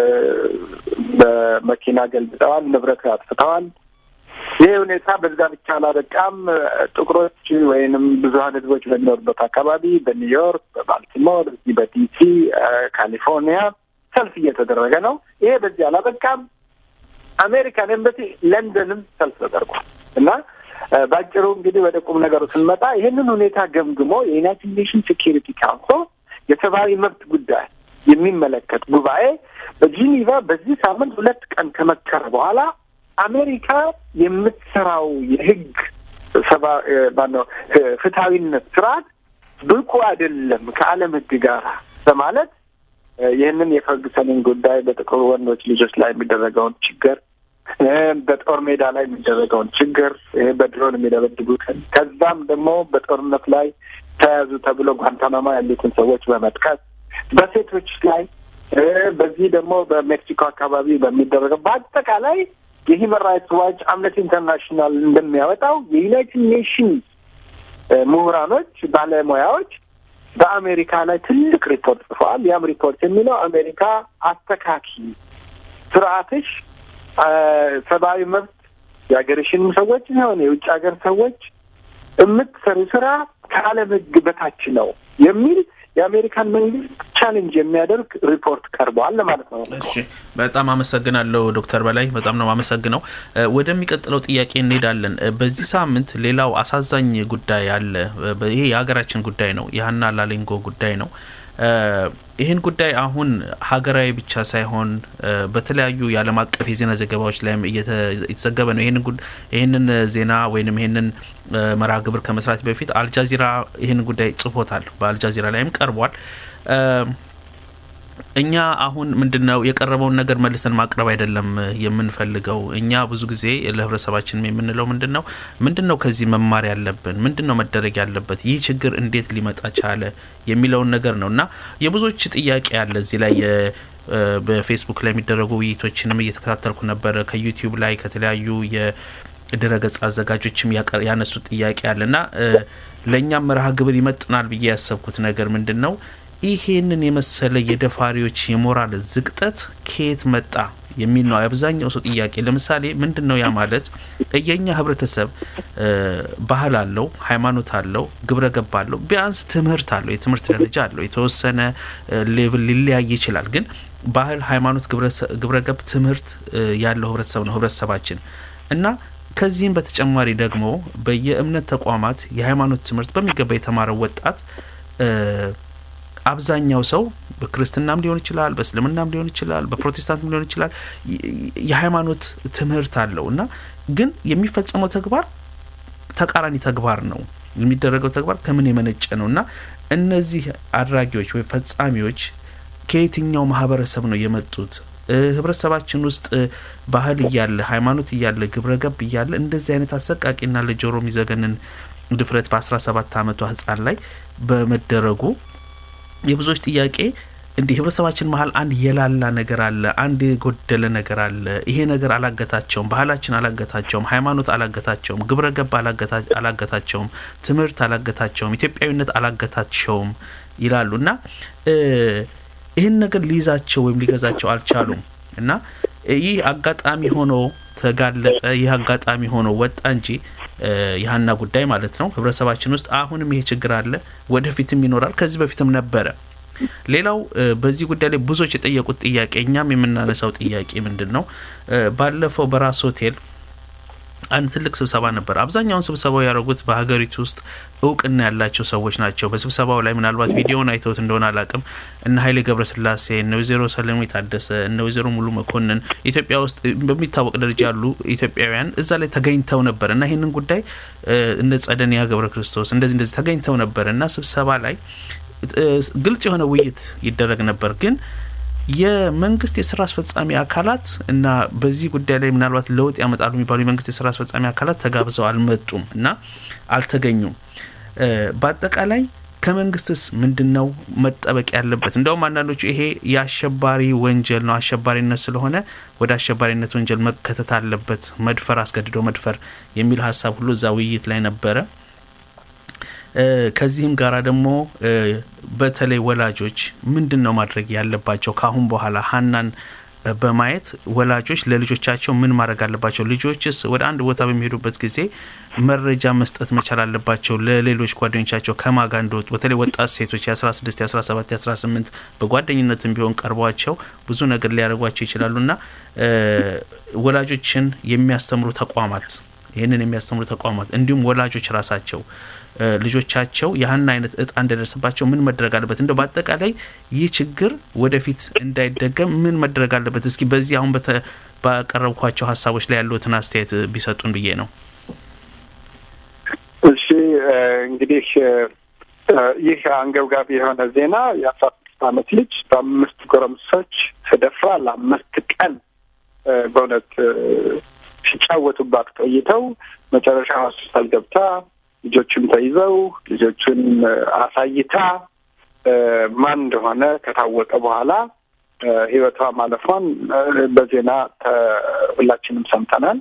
በመኪና ገልብጠዋል፣ ንብረት አጥፍተዋል። ይህ ሁኔታ በዛ ብቻ አላበቃም። ጥቁሮች ወይንም ብዙሀን ህዝቦች በሚኖሩበት አካባቢ በኒውዮርክ፣ በባልቲሞር፣ እዚህ በዲሲ፣ ካሊፎርኒያ ሰልፍ እየተደረገ ነው። ይሄ በዚህ አላበቃም። አሜሪካን ኤምባሲ ለንደንም ሰልፍ ተደርጓል እና በአጭሩ እንግዲህ ወደ ቁም ነገሩ ስንመጣ ይህንን ሁኔታ ገምግሞ የዩናይትድ ኔሽን ሴኪሪቲ ካውንስል የሰብአዊ መብት ጉዳይ የሚመለከት ጉባኤ በጂኒቫ በዚህ ሳምንት ሁለት ቀን ከመከረ በኋላ አሜሪካ የምትሰራው የህግ ሰባ ማነው ፍትሐዊነት ስርዓት ብቁ አይደለም ከዓለም ህግ ጋር በማለት ይህንን የፈርግሰንን ጉዳይ በጥቁር ወንዶች ልጆች ላይ የሚደረገውን ችግር በጦር ሜዳ ላይ የሚደረገውን ችግር በድሮን የሚደበድቡትን ከዛም ደግሞ በጦርነት ላይ ተያዙ ተብሎ ጓንታናማ ያሉትን ሰዎች በመጥቀስ በሴቶች ላይ በዚህ ደግሞ በሜክሲኮ አካባቢ በሚደረገው በአጠቃላይ የሂውማን ራይትስ ዋች አምነስቲ ኢንተርናሽናል እንደሚያወጣው የዩናይትድ ኔሽንስ ምሁራኖች፣ ባለሙያዎች በአሜሪካ ላይ ትልቅ ሪፖርት ጽፈዋል። ያም ሪፖርት የሚለው አሜሪካ አስተካኪ ስርዓትሽ ሰብአዊ መብት የሀገርሽንም ሰዎች ሲሆን የውጭ ሀገር ሰዎች የምትሰሩ ስራ ከዓለም ሕግ በታች ነው የሚል የአሜሪካን መንግስት ቻሌንጅ የሚያደርግ ሪፖርት ቀርበዋል ለማለት ነው። እሺ፣ በጣም አመሰግናለሁ ዶክተር በላይ በጣም ነው አመሰግነው። ወደሚቀጥለው ጥያቄ እንሄዳለን። በዚህ ሳምንት ሌላው አሳዛኝ ጉዳይ አለ። ይሄ የሀገራችን ጉዳይ ነው። የሀና ላሊንጎ ጉዳይ ነው። ይህን ጉዳይ አሁን ሀገራዊ ብቻ ሳይሆን በተለያዩ የዓለም አቀፍ የዜና ዘገባዎች ላይም እየተዘገበ ነው። ይህንን ዜና ወይም ይህንን መርሃ ግብር ከመስራት በፊት አልጃዚራ ይህን ጉዳይ ጽፎታል። በአልጃዚራ ላይም ቀርቧል። እኛ አሁን ምንድን ነው የቀረበውን ነገር መልሰን ማቅረብ አይደለም የምንፈልገው። እኛ ብዙ ጊዜ ለህብረተሰባችን የምንለው ምንድን ነው ምንድን ነው ከዚህ መማር ያለብን ምንድን ነው መደረግ ያለበት ይህ ችግር እንዴት ሊመጣ ቻለ የሚለውን ነገር ነው እና የብዙዎች ጥያቄ አለ እዚህ ላይ በፌስቡክ ላይ የሚደረጉ ውይይቶችንም እየተከታተልኩ ነበረ። ከዩቲዩብ ላይ ከተለያዩ የድረገጽ አዘጋጆችም ያነሱት ጥያቄ አለ እና ለእኛም መርሃ ግብር ይመጥናል ብዬ ያሰብኩት ነገር ምንድን ነው ይሄንን የመሰለ የደፋሪዎች የሞራል ዝቅጠት ከየት መጣ የሚል ነው አብዛኛው ሰው ጥያቄ። ለምሳሌ ምንድን ነው ያ ማለት የኛ ህብረተሰብ ባህል አለው፣ ሃይማኖት አለው፣ ግብረ ገብ አለው፣ ቢያንስ ትምህርት አለው፣ የትምህርት ደረጃ አለው። የተወሰነ ሌቭል ሊለያይ ይችላል። ግን ባህል፣ ሃይማኖት፣ ግብረ ገብ፣ ትምህርት ያለው ህብረተሰብ ነው ህብረተሰባችን እና ከዚህም በተጨማሪ ደግሞ በየእምነት ተቋማት የሃይማኖት ትምህርት በሚገባ የተማረው ወጣት አብዛኛው ሰው በክርስትናም ሊሆን ይችላል፣ በእስልምናም ሊሆን ይችላል፣ በፕሮቴስታንትም ሊሆን ይችላል የሃይማኖት ትምህርት አለው እና ግን የሚፈጸመው ተግባር ተቃራኒ ተግባር ነው። የሚደረገው ተግባር ከምን የመነጨ ነው እና እነዚህ አድራጊዎች ወይም ፈጻሚዎች ከየትኛው ማህበረሰብ ነው የመጡት? ህብረተሰባችን ውስጥ ባህል እያለ ሃይማኖት እያለ ግብረ ገብ እያለ እንደዚህ አይነት አሰቃቂና ለጆሮ የሚዘገንን ድፍረት በአስራ ሰባት አመቷ ህጻን ላይ በመደረጉ የብዙዎች ጥያቄ እንዲህ ህብረተሰባችን መሀል አንድ የላላ ነገር አለ፣ አንድ የጎደለ ነገር አለ። ይሄ ነገር አላገታቸውም፣ ባህላችን አላገታቸውም፣ ሃይማኖት አላገታቸውም፣ ግብረ ገብ አላገታቸውም፣ ትምህርት አላገታቸውም፣ ኢትዮጵያዊነት አላገታቸውም ይላሉ እና ይህን ነገር ሊይዛቸው ወይም ሊገዛቸው አልቻሉም እና ይህ አጋጣሚ ሆኖ ተጋለጠ። ይህ አጋጣሚ ሆኖ ወጣ እንጂ የሀና ጉዳይ ማለት ነው ህብረተሰባችን ውስጥ አሁንም ይሄ ችግር አለ፣ ወደፊትም ይኖራል፣ ከዚህ በፊትም ነበረ። ሌላው በዚህ ጉዳይ ላይ ብዙዎች የጠየቁት ጥያቄ እኛም የምናነሳው ጥያቄ ምንድን ነው? ባለፈው በራስ ሆቴል አንድ ትልቅ ስብሰባ ነበር። አብዛኛውን ስብሰባው ያደረጉት በሀገሪቱ ውስጥ እውቅና ያላቸው ሰዎች ናቸው። በስብሰባው ላይ ምናልባት ቪዲዮውን አይተውት እንደሆነ አላቅም እነ ኃይሌ ገብረስላሴ፣ እነ ወይዘሮ ሰለሜ ታደሰ፣ እነ ወይዘሮ ሙሉ መኮንን ኢትዮጵያ ውስጥ በሚታወቅ ደረጃ ያሉ ኢትዮጵያውያን እዛ ላይ ተገኝተው ነበር እና ይህንን ጉዳይ እነ ጸደንያ ገብረ ክርስቶስ እንደዚህ እንደዚህ ተገኝተው ነበር እና ስብሰባ ላይ ግልጽ የሆነ ውይይት ይደረግ ነበር ግን የመንግስት የስራ አስፈጻሚ አካላት እና በዚህ ጉዳይ ላይ ምናልባት ለውጥ ያመጣሉ የሚባሉ የመንግስት የስራ አስፈጻሚ አካላት ተጋብዘው አልመጡም እና አልተገኙም። በአጠቃላይ ከመንግስትስ ምንድን ነው መጠበቅ ያለበት? እንደውም አንዳንዶቹ ይሄ የአሸባሪ ወንጀል ነው፣ አሸባሪነት ስለሆነ ወደ አሸባሪነት ወንጀል መከተት አለበት፣ መድፈር፣ አስገድዶ መድፈር የሚል ሀሳብ ሁሉ እዛ ውይይት ላይ ነበረ። ከዚህም ጋራ ደግሞ በተለይ ወላጆች ምንድን ነው ማድረግ ያለባቸው ከአሁን በኋላ ሀናን በማየት ወላጆች ለልጆቻቸው ምን ማድረግ አለባቸው? ልጆችስ ወደ አንድ ቦታ በሚሄዱበት ጊዜ መረጃ መስጠት መቻል አለባቸው ለሌሎች ጓደኞቻቸው ከማጋ እንደወጡ በተለይ ወጣት ሴቶች የአስራ ስድስት የአስራ ሰባት የአስራ ስምንት በጓደኝነትም ቢሆን ቀርቧቸው ብዙ ነገር ሊያደርጓቸው ይችላሉ እና ወላጆችን የሚያስተምሩ ተቋማት ይህንን የሚያስተምሩ ተቋማት እንዲሁም ወላጆች ራሳቸው ልጆቻቸው ያህን አይነት እጣ እንዳይደርስባቸው ምን መደረግ አለበት? እንደው በአጠቃላይ ይህ ችግር ወደፊት እንዳይደገም ምን መደረግ አለበት? እስኪ በዚህ አሁን ባቀረብኳቸው ሀሳቦች ላይ ያሉትን አስተያየት ቢሰጡን ብዬ ነው። እሺ እንግዲህ ይህ አንገብጋቢ የሆነ ዜና የአስራ ስድስት ዓመት ልጅ በአምስት ጎረምሶች ተደፍራ ለአምስት ቀን በእውነት ሲጫወቱባት ቆይተው መጨረሻ ሆስፒታል ገብታ ልጆቹን ተይዘው ልጆቹን አሳይታ ማን እንደሆነ ከታወቀ በኋላ ሕይወቷ ማለፏን በዜና ሁላችንም ሰምተናል።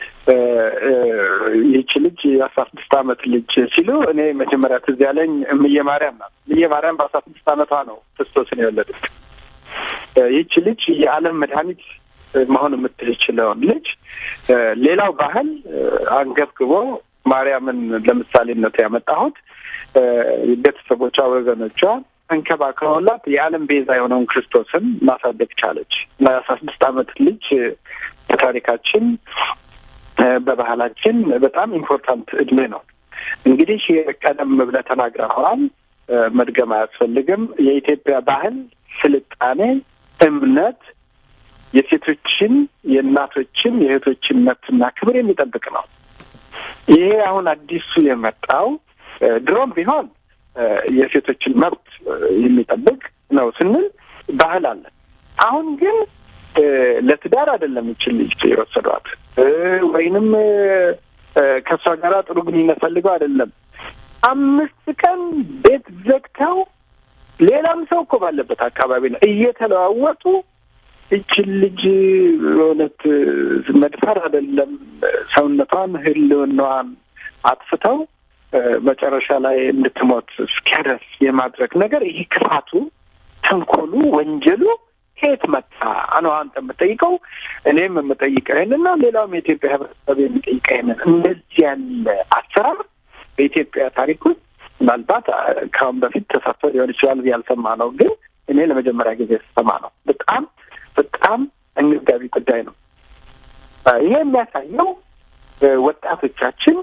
ይህች ልጅ የአስራ ስድስት ዓመት ልጅ ሲሉ እኔ መጀመሪያ ትዝ ያለኝ እምዬ ማርያም ናት። እምዬ ማርያም በአስራ ስድስት ዓመቷ ነው ክርስቶስን የወለደች። ይህች ልጅ የዓለም መድኃኒት መሆን የምትችለውን ልጅ ሌላው ባህል አንገብግቦ ማርያምን ለምሳሌነት ያመጣሁት ቤተሰቦቿ፣ ወገኖቿ እንከባከበላት የዓለም ቤዛ የሆነውን ክርስቶስን ማሳደግ ቻለች እና የአስራ ስድስት ዓመት ልጅ በታሪካችን በባህላችን በጣም ኢምፖርታንት እድሜ ነው። እንግዲህ ቀደም ብለህ ተናግረኸዋል፣ መድገም አያስፈልግም። የኢትዮጵያ ባህል፣ ስልጣኔ፣ እምነት የሴቶችን የእናቶችን የእህቶችን መብትና ክብር የሚጠብቅ ነው። ይሄ አሁን አዲሱ የመጣው ድሮም ቢሆን የሴቶችን መብት የሚጠብቅ ነው ስንል ባህል አለ። አሁን ግን ለትዳር አይደለም ይችል ልጅ የወሰዷት ወይንም ከእሷ ጋር ጥሩ ግንኙነት ፈልገው አይደለም። አምስት ቀን ቤት ዘግተው ሌላም ሰው እኮ ባለበት አካባቢ ነው እየተለዋወጡ ይችን ልጅ እውነት መድፈር አይደለም ሰውነቷን ህልውናዋን አጥፍተው መጨረሻ ላይ እንድትሞት እስኪያደርስ የማድረግ ነገር ይህ ክፋቱ፣ ተንኮሉ፣ ወንጀሉ ከየት መጣ ነው አንተ የምጠይቀው። እኔም የምጠይቀው ይህንን ነው። ሌላውም የኢትዮጵያ ህብረተሰብ የሚጠይቀው ይህንን። እንደዚህ ያለ አሰራር በኢትዮጵያ ታሪክ ውስጥ ምናልባት ከአሁን በፊት ተሰርቶ ሊሆን ይችላል ያልሰማ ነው፣ ግን እኔ ለመጀመሪያ ጊዜ ስሰማ ነው። በጣም በጣም አንገብጋቢ ጉዳይ ነው። ይሄ የሚያሳየው ወጣቶቻችን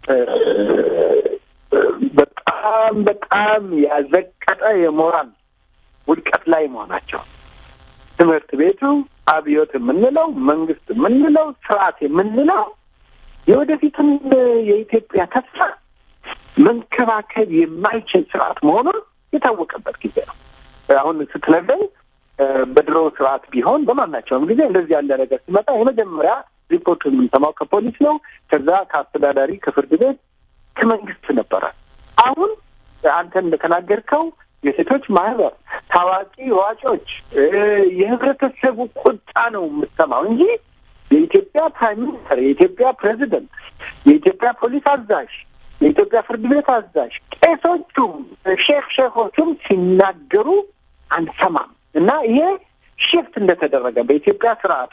በጣም በጣም ያዘቀጠ የሞራል ውድቀት ላይ መሆናቸው ትምህርት ቤቱ አብዮት የምንለው መንግስት የምንለው ስርዓት የምንለው የወደፊትን የኢትዮጵያ ተስፋ መንከባከብ የማይችል ስርዓት መሆኑን የታወቀበት ጊዜ ነው። አሁን ስትነግረኝ በድሮ ስርዓት ቢሆን በማናቸውም ጊዜ እንደዚህ ያለ ነገር ሲመጣ የመጀመሪያ ሪፖርት የምንሰማው ከፖሊስ ነው። ከዛ ከአስተዳዳሪ፣ ከፍርድ ቤት፣ ከመንግስት ነበረ። አሁን አንተ እንደተናገርከው የሴቶች ማህበር፣ ታዋቂ ዋጮች፣ የህብረተሰቡ ቁጣ ነው የምትሰማው እንጂ የኢትዮጵያ ፕራይም ሚኒስተር፣ የኢትዮጵያ ፕሬዚደንት፣ የኢትዮጵያ ፖሊስ አዛዥ፣ የኢትዮጵያ ፍርድ ቤት አዛዥ፣ ቄሶቹም ሼክ ሼኮቹም ሲናገሩ አንሰማም። እና ይሄ ሽፍት እንደተደረገ በኢትዮጵያ ስርዓት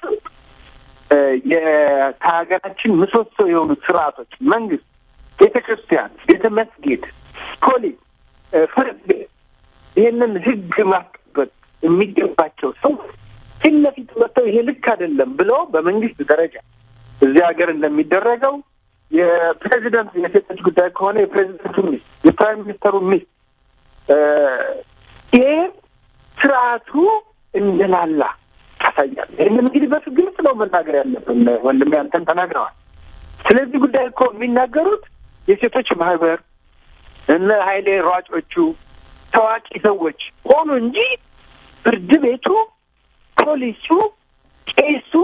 የሀገራችን ምሰሶ የሆኑ ስርዓቶች መንግስት፣ ቤተ ክርስቲያን፣ ቤተ መስጊድ፣ ፖሊስ፣ ፍርድ ቤት ይህንን ህግ ማስጠበቅ የሚገባቸው ሰው ፊት ለፊት መጥተው ይሄ ልክ አይደለም ብለው በመንግስት ደረጃ እዚህ ሀገር እንደሚደረገው የፕሬዚደንት የሴቶች ጉዳይ ከሆነ የፕሬዚደንቱ ሚስት፣ የፕራይም ሚኒስተሩ ሚስት ይሄ ስርዓቱ እንደላላ ታሳያል። ይህንን እንግዲህ በፍ ግልጽ ነው መናገር ያለብን። ወንድሜ አንተን ተናግረዋል። ስለዚህ ጉዳይ እኮ የሚናገሩት የሴቶች ማህበር እነ ሀይሌ ሯጮቹ ታዋቂ ሰዎች ሆኑ እንጂ ፍርድ ቤቱ፣ ፖሊሱ፣ ቄሱ፣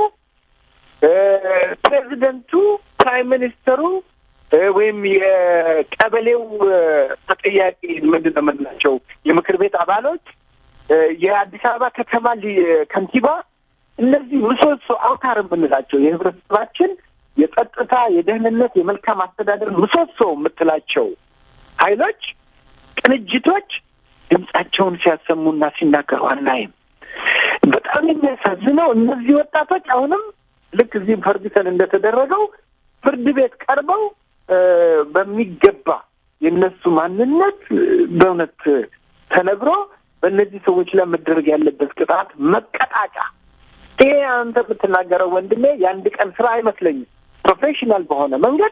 ፕሬዚደንቱ፣ ፕራይም ሚኒስተሩ ወይም የቀበሌው ተጠያቂ ምንድን ነው የምንላቸው የምክር ቤት አባሎች፣ የአዲስ አበባ ከተማ ከንቲባ፣ እነዚህ ምሰሶ አውታር የምንላቸው የህብረተሰባችን የጸጥታ፣ የደህንነት፣ የመልካም አስተዳደር ምሰሶ የምትላቸው ኃይሎች ቅንጅቶች ድምጻቸውን ሲያሰሙና ሲናገሩ አናይም። በጣም የሚያሳዝነው እነዚህ ወጣቶች አሁንም ልክ እዚህም ፈርጉሰን እንደተደረገው ፍርድ ቤት ቀርበው በሚገባ የእነሱ ማንነት በእውነት ተነግሮ በእነዚህ ሰዎች ላይ መደረግ ያለበት ቅጣት መቀጣጫ። ይሄ አንተ የምትናገረው ወንድሜ የአንድ ቀን ስራ አይመስለኝም። ፕሮፌሽናል በሆነ መንገድ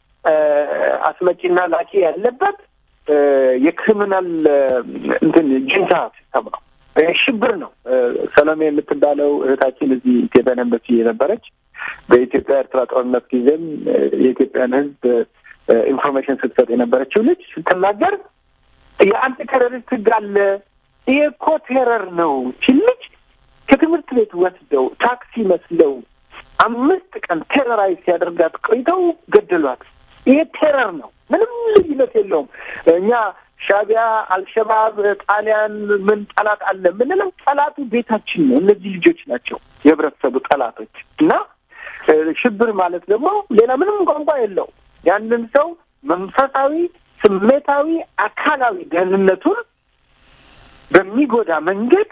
አስመጪና ላኪ ያለበት የክሪሚናል እንትን ጅንታ ሲስተም ነው። ሽብር ነው። ሰሎሜ የምትባለው እህታችን እዚህ ኢትዮጵያ ኤምባሲ የነበረች በኢትዮጵያ ኤርትራ ጦርነት ጊዜም የኢትዮጵያን ሕዝብ ኢንፎርሜሽን ስትሰጥ የነበረችው ልጅ ስትናገር የአንድ ቴሮሪስት ሕግ አለ። ይሄ እኮ ቴረር ነው ሲል ልጅ ከትምህርት ቤት ወስደው ታክሲ መስለው አምስት ቀን ቴረራይዝ ሲያደርጋት ቆይተው ገደሏት። ይሄ ቴረር ነው። ምንም ልዩነት የለውም። እኛ ሻቢያ፣ አልሸባብ፣ ጣሊያን ምን ጠላት አለ የምንለው ጠላቱ ቤታችን ነው። እነዚህ ልጆች ናቸው የህብረተሰቡ ጠላቶች እና ሽብር ማለት ደግሞ ሌላ ምንም ቋንቋ የለው ያንን ሰው መንፈሳዊ፣ ስሜታዊ፣ አካላዊ ደህንነቱን በሚጎዳ መንገድ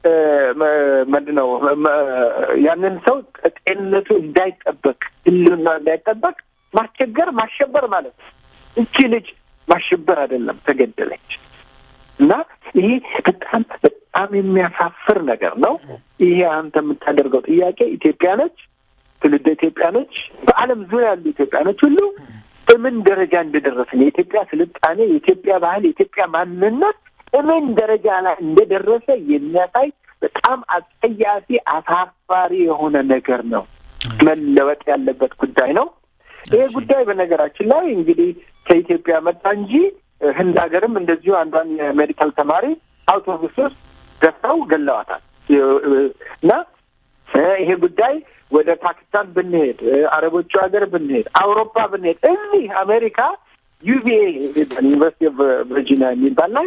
ምንድን ነው ያንን ሰው ጤንነቱ እንዳይጠበቅ ህልውና እንዳይጠበቅ ማስቸገር ማሸበር ማለት ነው። እቺ ልጅ ማሸበር አይደለም ተገደለች። እና ይሄ በጣም በጣም የሚያሳፍር ነገር ነው። ይሄ አንተ የምታደርገው ጥያቄ ኢትዮጵያኖች፣ ትውልደ ኢትዮጵያኖች፣ በዓለም ዙሪያ ያሉ ኢትዮጵያኖች ሁሉ በምን ደረጃ እንደደረስን የኢትዮጵያ ስልጣኔ፣ የኢትዮጵያ ባህል፣ የኢትዮጵያ ማንነት በምን ደረጃ ላይ እንደደረሰ የሚያሳይ በጣም አጸያፊ አሳፋሪ የሆነ ነገር ነው። መለወጥ ያለበት ጉዳይ ነው። ይሄ ጉዳይ በነገራችን ላይ እንግዲህ ከኢትዮጵያ መጣ እንጂ ህንድ ሀገርም እንደዚሁ አንዷን የሜዲካል ተማሪ አውቶቡስ ውስጥ ገፍተው ገለዋታል። እና ይሄ ጉዳይ ወደ ፓኪስታን ብንሄድ፣ አረቦቹ ሀገር ብንሄድ፣ አውሮፓ ብንሄድ፣ እዚህ አሜሪካ ዩቪኤ ዩኒቨርሲቲ ኦፍ ቨርጂኒያ የሚባል ላይ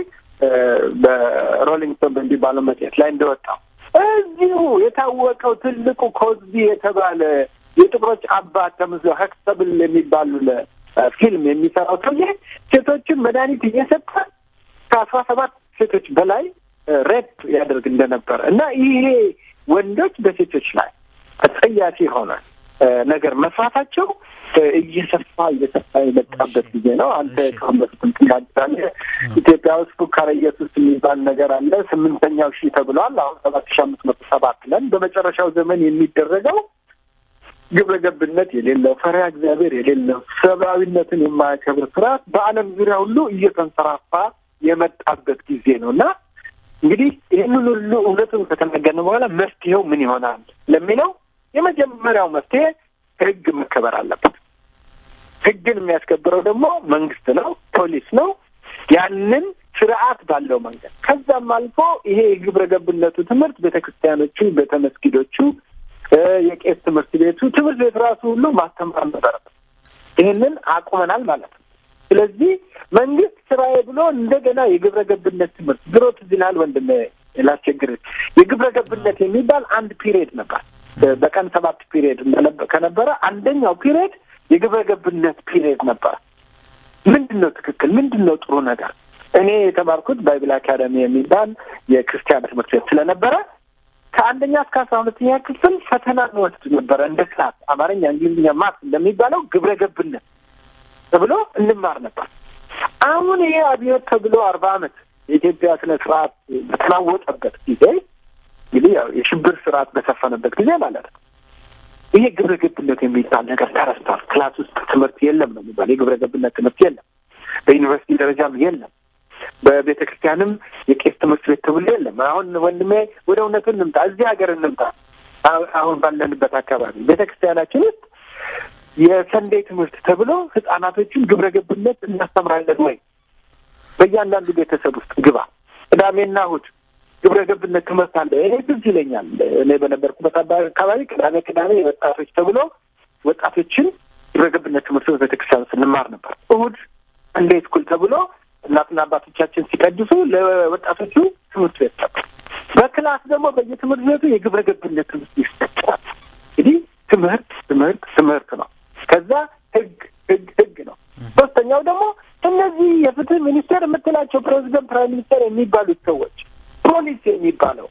በሮሊንግ ስቶን በሚባለው መጽሔት ላይ እንደወጣው እዚሁ የታወቀው ትልቁ ኮዝቢ የተባለ የጥቁሮች አባት ተምዞ ሀክሰብል የሚባሉ ፊልም የሚሰራው ሰውዬ ሴቶችን መድኃኒት እየሰጠ ከአስራ ሰባት ሴቶች በላይ ሬፕ ያደርግ እንደነበረ እና ይሄ ወንዶች በሴቶች ላይ አጸያፊ የሆነ ነገር መስራታቸው እየሰፋ እየሰፋ የመጣበት ጊዜ ነው። አንተ ከአሁን በፊትም ትናገራለህ። ኢትዮጵያ ውስጥ ፉካረ ኢየሱስ የሚባል ነገር አለ። ስምንተኛው ሺህ ተብሏል። አሁን ሰባት ሺህ አምስት መቶ ሰባት ለን በመጨረሻው ዘመን የሚደረገው ግብረ ገብነት የሌለው ፈሪሃ እግዚአብሔር የሌለው ሰብአዊነትን የማያከብር ስርዓት በዓለም ዙሪያ ሁሉ እየተንሰራፋ የመጣበት ጊዜ ነው እና እንግዲህ ይህንን ሁሉ እውነቱን ከተናገርን በኋላ መፍትሄው ምን ይሆናል ለሚለው የመጀመሪያው መፍትሄ ህግ መከበር አለበት። ህግን የሚያስከብረው ደግሞ መንግስት ነው፣ ፖሊስ ነው። ያንን ስርዓት ባለው መንገድ ከዛም አልፎ ይሄ የግብረ ገብነቱ ትምህርት ቤተ ክርስቲያኖቹ፣ ቤተ መስጊዶቹ፣ የቄስ ትምህርት ቤቱ ትምህርት ቤት ራሱ ሁሉ ማስተማር ነበረበት። ይህንን አቁመናል ማለት ነው። ስለዚህ መንግስት ስራዬ ብሎ እንደገና የግብረ ገብነት ትምህርት ድሮ ትዝ ይልሃል ወንድሜ ላስቸግር የግብረ ገብነት የሚባል አንድ ፒሪየድ ነበር። በቀን ሰባት ፒሪየድ ከነበረ አንደኛው ፒሪየድ የግብረ ገብነት ፒሪየድ ነበር። ምንድን ነው ትክክል? ምንድን ነው ጥሩ ነገር? እኔ የተማርኩት ባይብል አካደሚ የሚባል የክርስቲያን ትምህርት ቤት ስለነበረ ከአንደኛ እስከ አስራ ሁለተኛ ክፍል ፈተና እንወስድ ነበረ እንደ ክላስ አማርኛ፣ እንግሊዝኛ፣ ማት እንደሚባለው ግብረ ገብነት ተብሎ እንማር ነበር። አሁን ይሄ አብዮት ተብሎ አርባ አመት የኢትዮጵያ ስነ ስርዓት በተናወጠበት ጊዜ እንግዲህ ያው የሽብር ስርዓት በሰፈነበት ጊዜ ማለት ነው። ይሄ ግብረ ገብነት የሚባል ነገር ተረስቷል። ክላስ ውስጥ ትምህርት የለም ነው የሚባል የግብረ ገብነት ትምህርት የለም። በዩኒቨርሲቲ ደረጃም የለም። በቤተ ክርስቲያንም የቄስ ትምህርት ቤት ተብሎ የለም። አሁን ወንድሜ ወደ እውነቱ እንምጣ፣ እዚህ ሀገር እንምጣ። አሁን ባለንበት አካባቢ ቤተ ክርስቲያናችን ውስጥ የሰንዴ ትምህርት ተብሎ ህጻናቶችን ግብረ ገብነት እናስተምራለን ወይ? በእያንዳንዱ ቤተሰብ ውስጥ ግባ። ቅዳሜና እሑድ ግብረ ገብነት ትምህርት አለ። እኔ ትዝ ይለኛል። እኔ በነበርኩበት አካባቢ ቅዳሜ ቅዳሜ ወጣቶች ተብሎ ወጣቶችን ግብረ ገብነት ትምህርት በቤተክርስቲያን ስንማር ነበር። እሑድ ሰንዴ ስኩል ተብሎ እናትና አባቶቻችን ሲቀድሱ ለወጣቶቹ ትምህርት ቤት ነበር። በክላስ ደግሞ በየትምህርት ቤቱ የግብረ ገብነት ትምህርት ይሰጣል። እንግዲህ ትምህርት ትምህርት ትምህርት ነው። ከዛ ህግ ህግ ህግ ነው። ሶስተኛው ደግሞ እነዚህ የፍትህ ሚኒስቴር የምትላቸው ፕሬዚደንት፣ ፕራይም ሚኒስቴር የሚባሉት ሰዎች ፖሊስ የሚባለው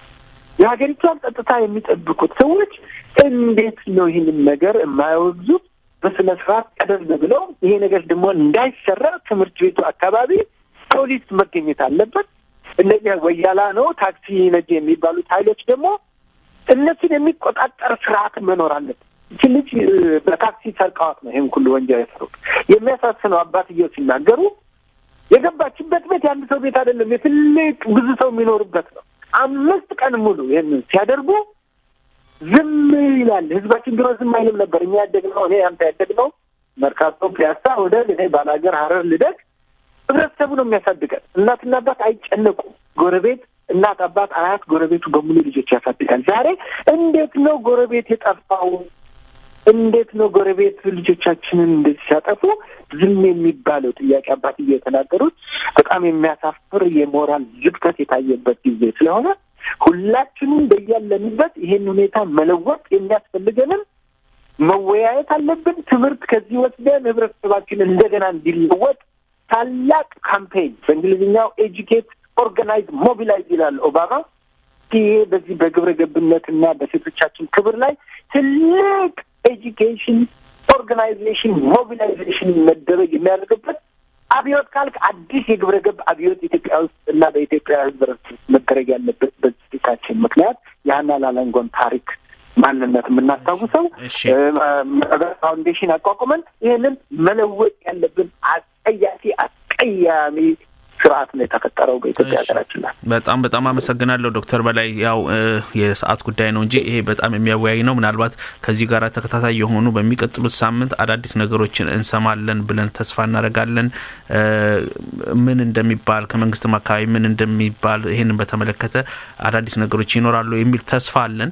የሀገሪቷን ጸጥታ የሚጠብቁት ሰዎች እንዴት ነው ይህንን ነገር የማያወግዙት? በስነ ስርዓት ቀደም ብለው ይሄ ነገር ደግሞ እንዳይሰራ ትምህርት ቤቱ አካባቢ ፖሊስ መገኘት አለበት። እነዚህ ወያላ ነው ታክሲ ነጂ የሚባሉት ኃይሎች ደግሞ እነሱን የሚቆጣጠር ስርዓት መኖር አለበት። ይቺ ልጅ በታክሲ ሰርቀዋት ነው ይህን ሁሉ ወንጀል የሰሩት። የሚያሳስነው አባትየው ሲናገሩ የገባችበት ቤት የአንድ ሰው ቤት አይደለም፣ የትልቅ ብዙ ሰው የሚኖርበት ነው። አምስት ቀን ሙሉ ይህንን ሲያደርጉ ዝም ይላል ህዝባችን። ድሮ ዝም አይልም ነበር። እኛ ያደግነው እኔ አንተ ያደግነው መርካቶ፣ ፒያሳ፣ ወደ እኔ ባላገር፣ ሀረር ልደግ ህብረተሰቡ ነው የሚያሳድገን። እናትና አባት አይጨነቁም። ጎረቤት እናት፣ አባት፣ አያት፣ ጎረቤቱ በሙሉ ልጆች ያሳድጋል። ዛሬ እንዴት ነው ጎረቤት የጠፋው? እንዴት ነው ጎረቤት ልጆቻችንን እንደዚህ ሲያጠፉ ዝም የሚባለው? ጥያቄ አባትዬ የተናገሩት በጣም የሚያሳፍር የሞራል ዝግተት የታየበት ጊዜ ስለሆነ ሁላችንም በያለንበት ይሄን ሁኔታ መለወጥ የሚያስፈልገንም መወያየት አለብን። ትምህርት ከዚህ ወስደን ህብረተሰባችን እንደገና እንዲለወጥ ታላቅ ካምፔን በእንግሊዝኛው ኤጁኬት ኦርጋናይዝ ሞቢላይዝ ይላል ኦባማ። ይሄ በዚህ በግብረ ገብነትና በሴቶቻችን ክብር ላይ ትልቅ ኤጁኬሽን ኦርጋናይዜሽን ሞቢላይዜሽን መደረግ የሚያደርግበት አብዮት ካልክ አዲስ የግብረ ገብ አብዮት ኢትዮጵያ ውስጥ እና በኢትዮጵያ ህዝብ መደረግ ያለበት በዚታችን ምክንያት የሀና ላላንጎን ታሪክ ማንነት የምናስታውሰው ፋውንዴሽን አቋቁመን ይህንን መለወጥ ያለብን አስቀያፊ አስቀያሚ ስርዓት ነው የተፈጠረው በኢትዮጵያ ሀገራችን ላይ። በጣም በጣም አመሰግናለሁ ዶክተር በላይ ያው የሰዓት ጉዳይ ነው እንጂ ይሄ በጣም የሚያወያይ ነው። ምናልባት ከዚህ ጋር ተከታታይ የሆኑ በሚቀጥሉት ሳምንት አዳዲስ ነገሮችን እንሰማለን ብለን ተስፋ እናደርጋለን። ምን እንደሚባል ከመንግስትም አካባቢ ምን እንደሚባል ይህንን በተመለከተ አዳዲስ ነገሮች ይኖራሉ የሚል ተስፋ አለን።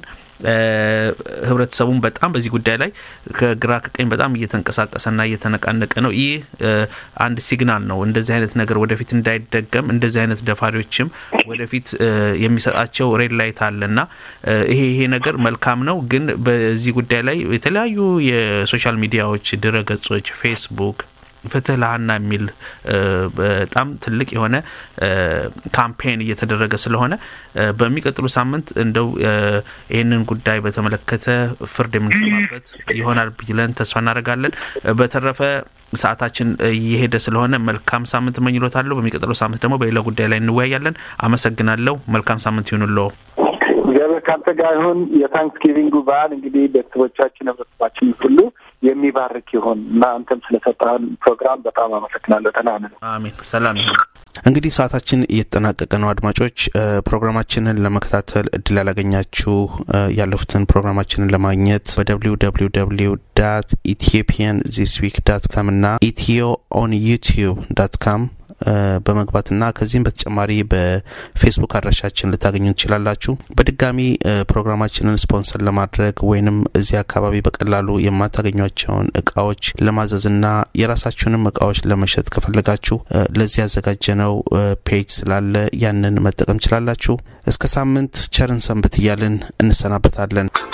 ህብረተሰቡን በጣም በዚህ ጉዳይ ላይ ከግራ ከቀኝ በጣም እየተንቀሳቀሰና እየተነቃነቀ ነው። ይህ አንድ ሲግናል ነው። እንደዚህ አይነት ነገር ወደፊት እንዳይደገም እንደዚህ አይነት ደፋሪዎችም ወደፊት የሚሰጣቸው ሬድ ላይት አለና ይሄ ይሄ ነገር መልካም ነው። ግን በዚህ ጉዳይ ላይ የተለያዩ የሶሻል ሚዲያዎች ድረ ገጾች ፌስቡክ ፍትህ ለሀና የሚል በጣም ትልቅ የሆነ ካምፔን እየተደረገ ስለሆነ በሚቀጥሉ ሳምንት እንደው ይህንን ጉዳይ በተመለከተ ፍርድ የምንሰማበት ይሆናል ብለን ተስፋ እናደርጋለን። በተረፈ ሰዓታችን እየሄደ ስለሆነ መልካም ሳምንት እመኝሎታለሁ። በሚቀጥለው ሳምንት ደግሞ በሌላ ጉዳይ ላይ እንወያያለን። አመሰግናለሁ። መልካም ሳምንት ይሁንልዎ። እግዚአብሔር ከአንተ ጋር ይሁን። የታንክስጊቪንጉ በዓል እንግዲህ ቤተሰቦቻችን፣ ህብረተሰባችን ሁሉ የሚባርክ ይሁን እና አንተም ስለሰጠህን ፕሮግራም በጣም አመሰግናለሁ። ተናነ አሜን። ሰላም ይሁን። እንግዲህ ሰዓታችን እየተጠናቀቀ ነው። አድማጮች ፕሮግራማችንን ለመከታተል እድል ያላገኛችሁ ያለፉትን ፕሮግራማችንን ለማግኘት በደብሊው ደብሊው ደብሊው ዳት ኢትዮጵያን ዚስ ዊክ ዳት ካም እና ኢትዮ ኦን ዩቲዩብ ዳት ካም በመግባትና ከዚህም በተጨማሪ በፌስቡክ አድራሻችን ልታገኙ ትችላላችሁ። በድጋሚ ፕሮግራማችንን ስፖንሰር ለማድረግ ወይንም እዚህ አካባቢ በቀላሉ የማታገኟቸውን እቃዎች ለማዘዝና የራሳችሁንም እቃዎች ለመሸጥ ከፈለጋችሁ ለዚህ ያዘጋጀነው ፔጅ ስላለ ያንን መጠቀም ችላላችሁ። እስከ ሳምንት ቸርን ሰንብት እያልን እንሰናበታለን።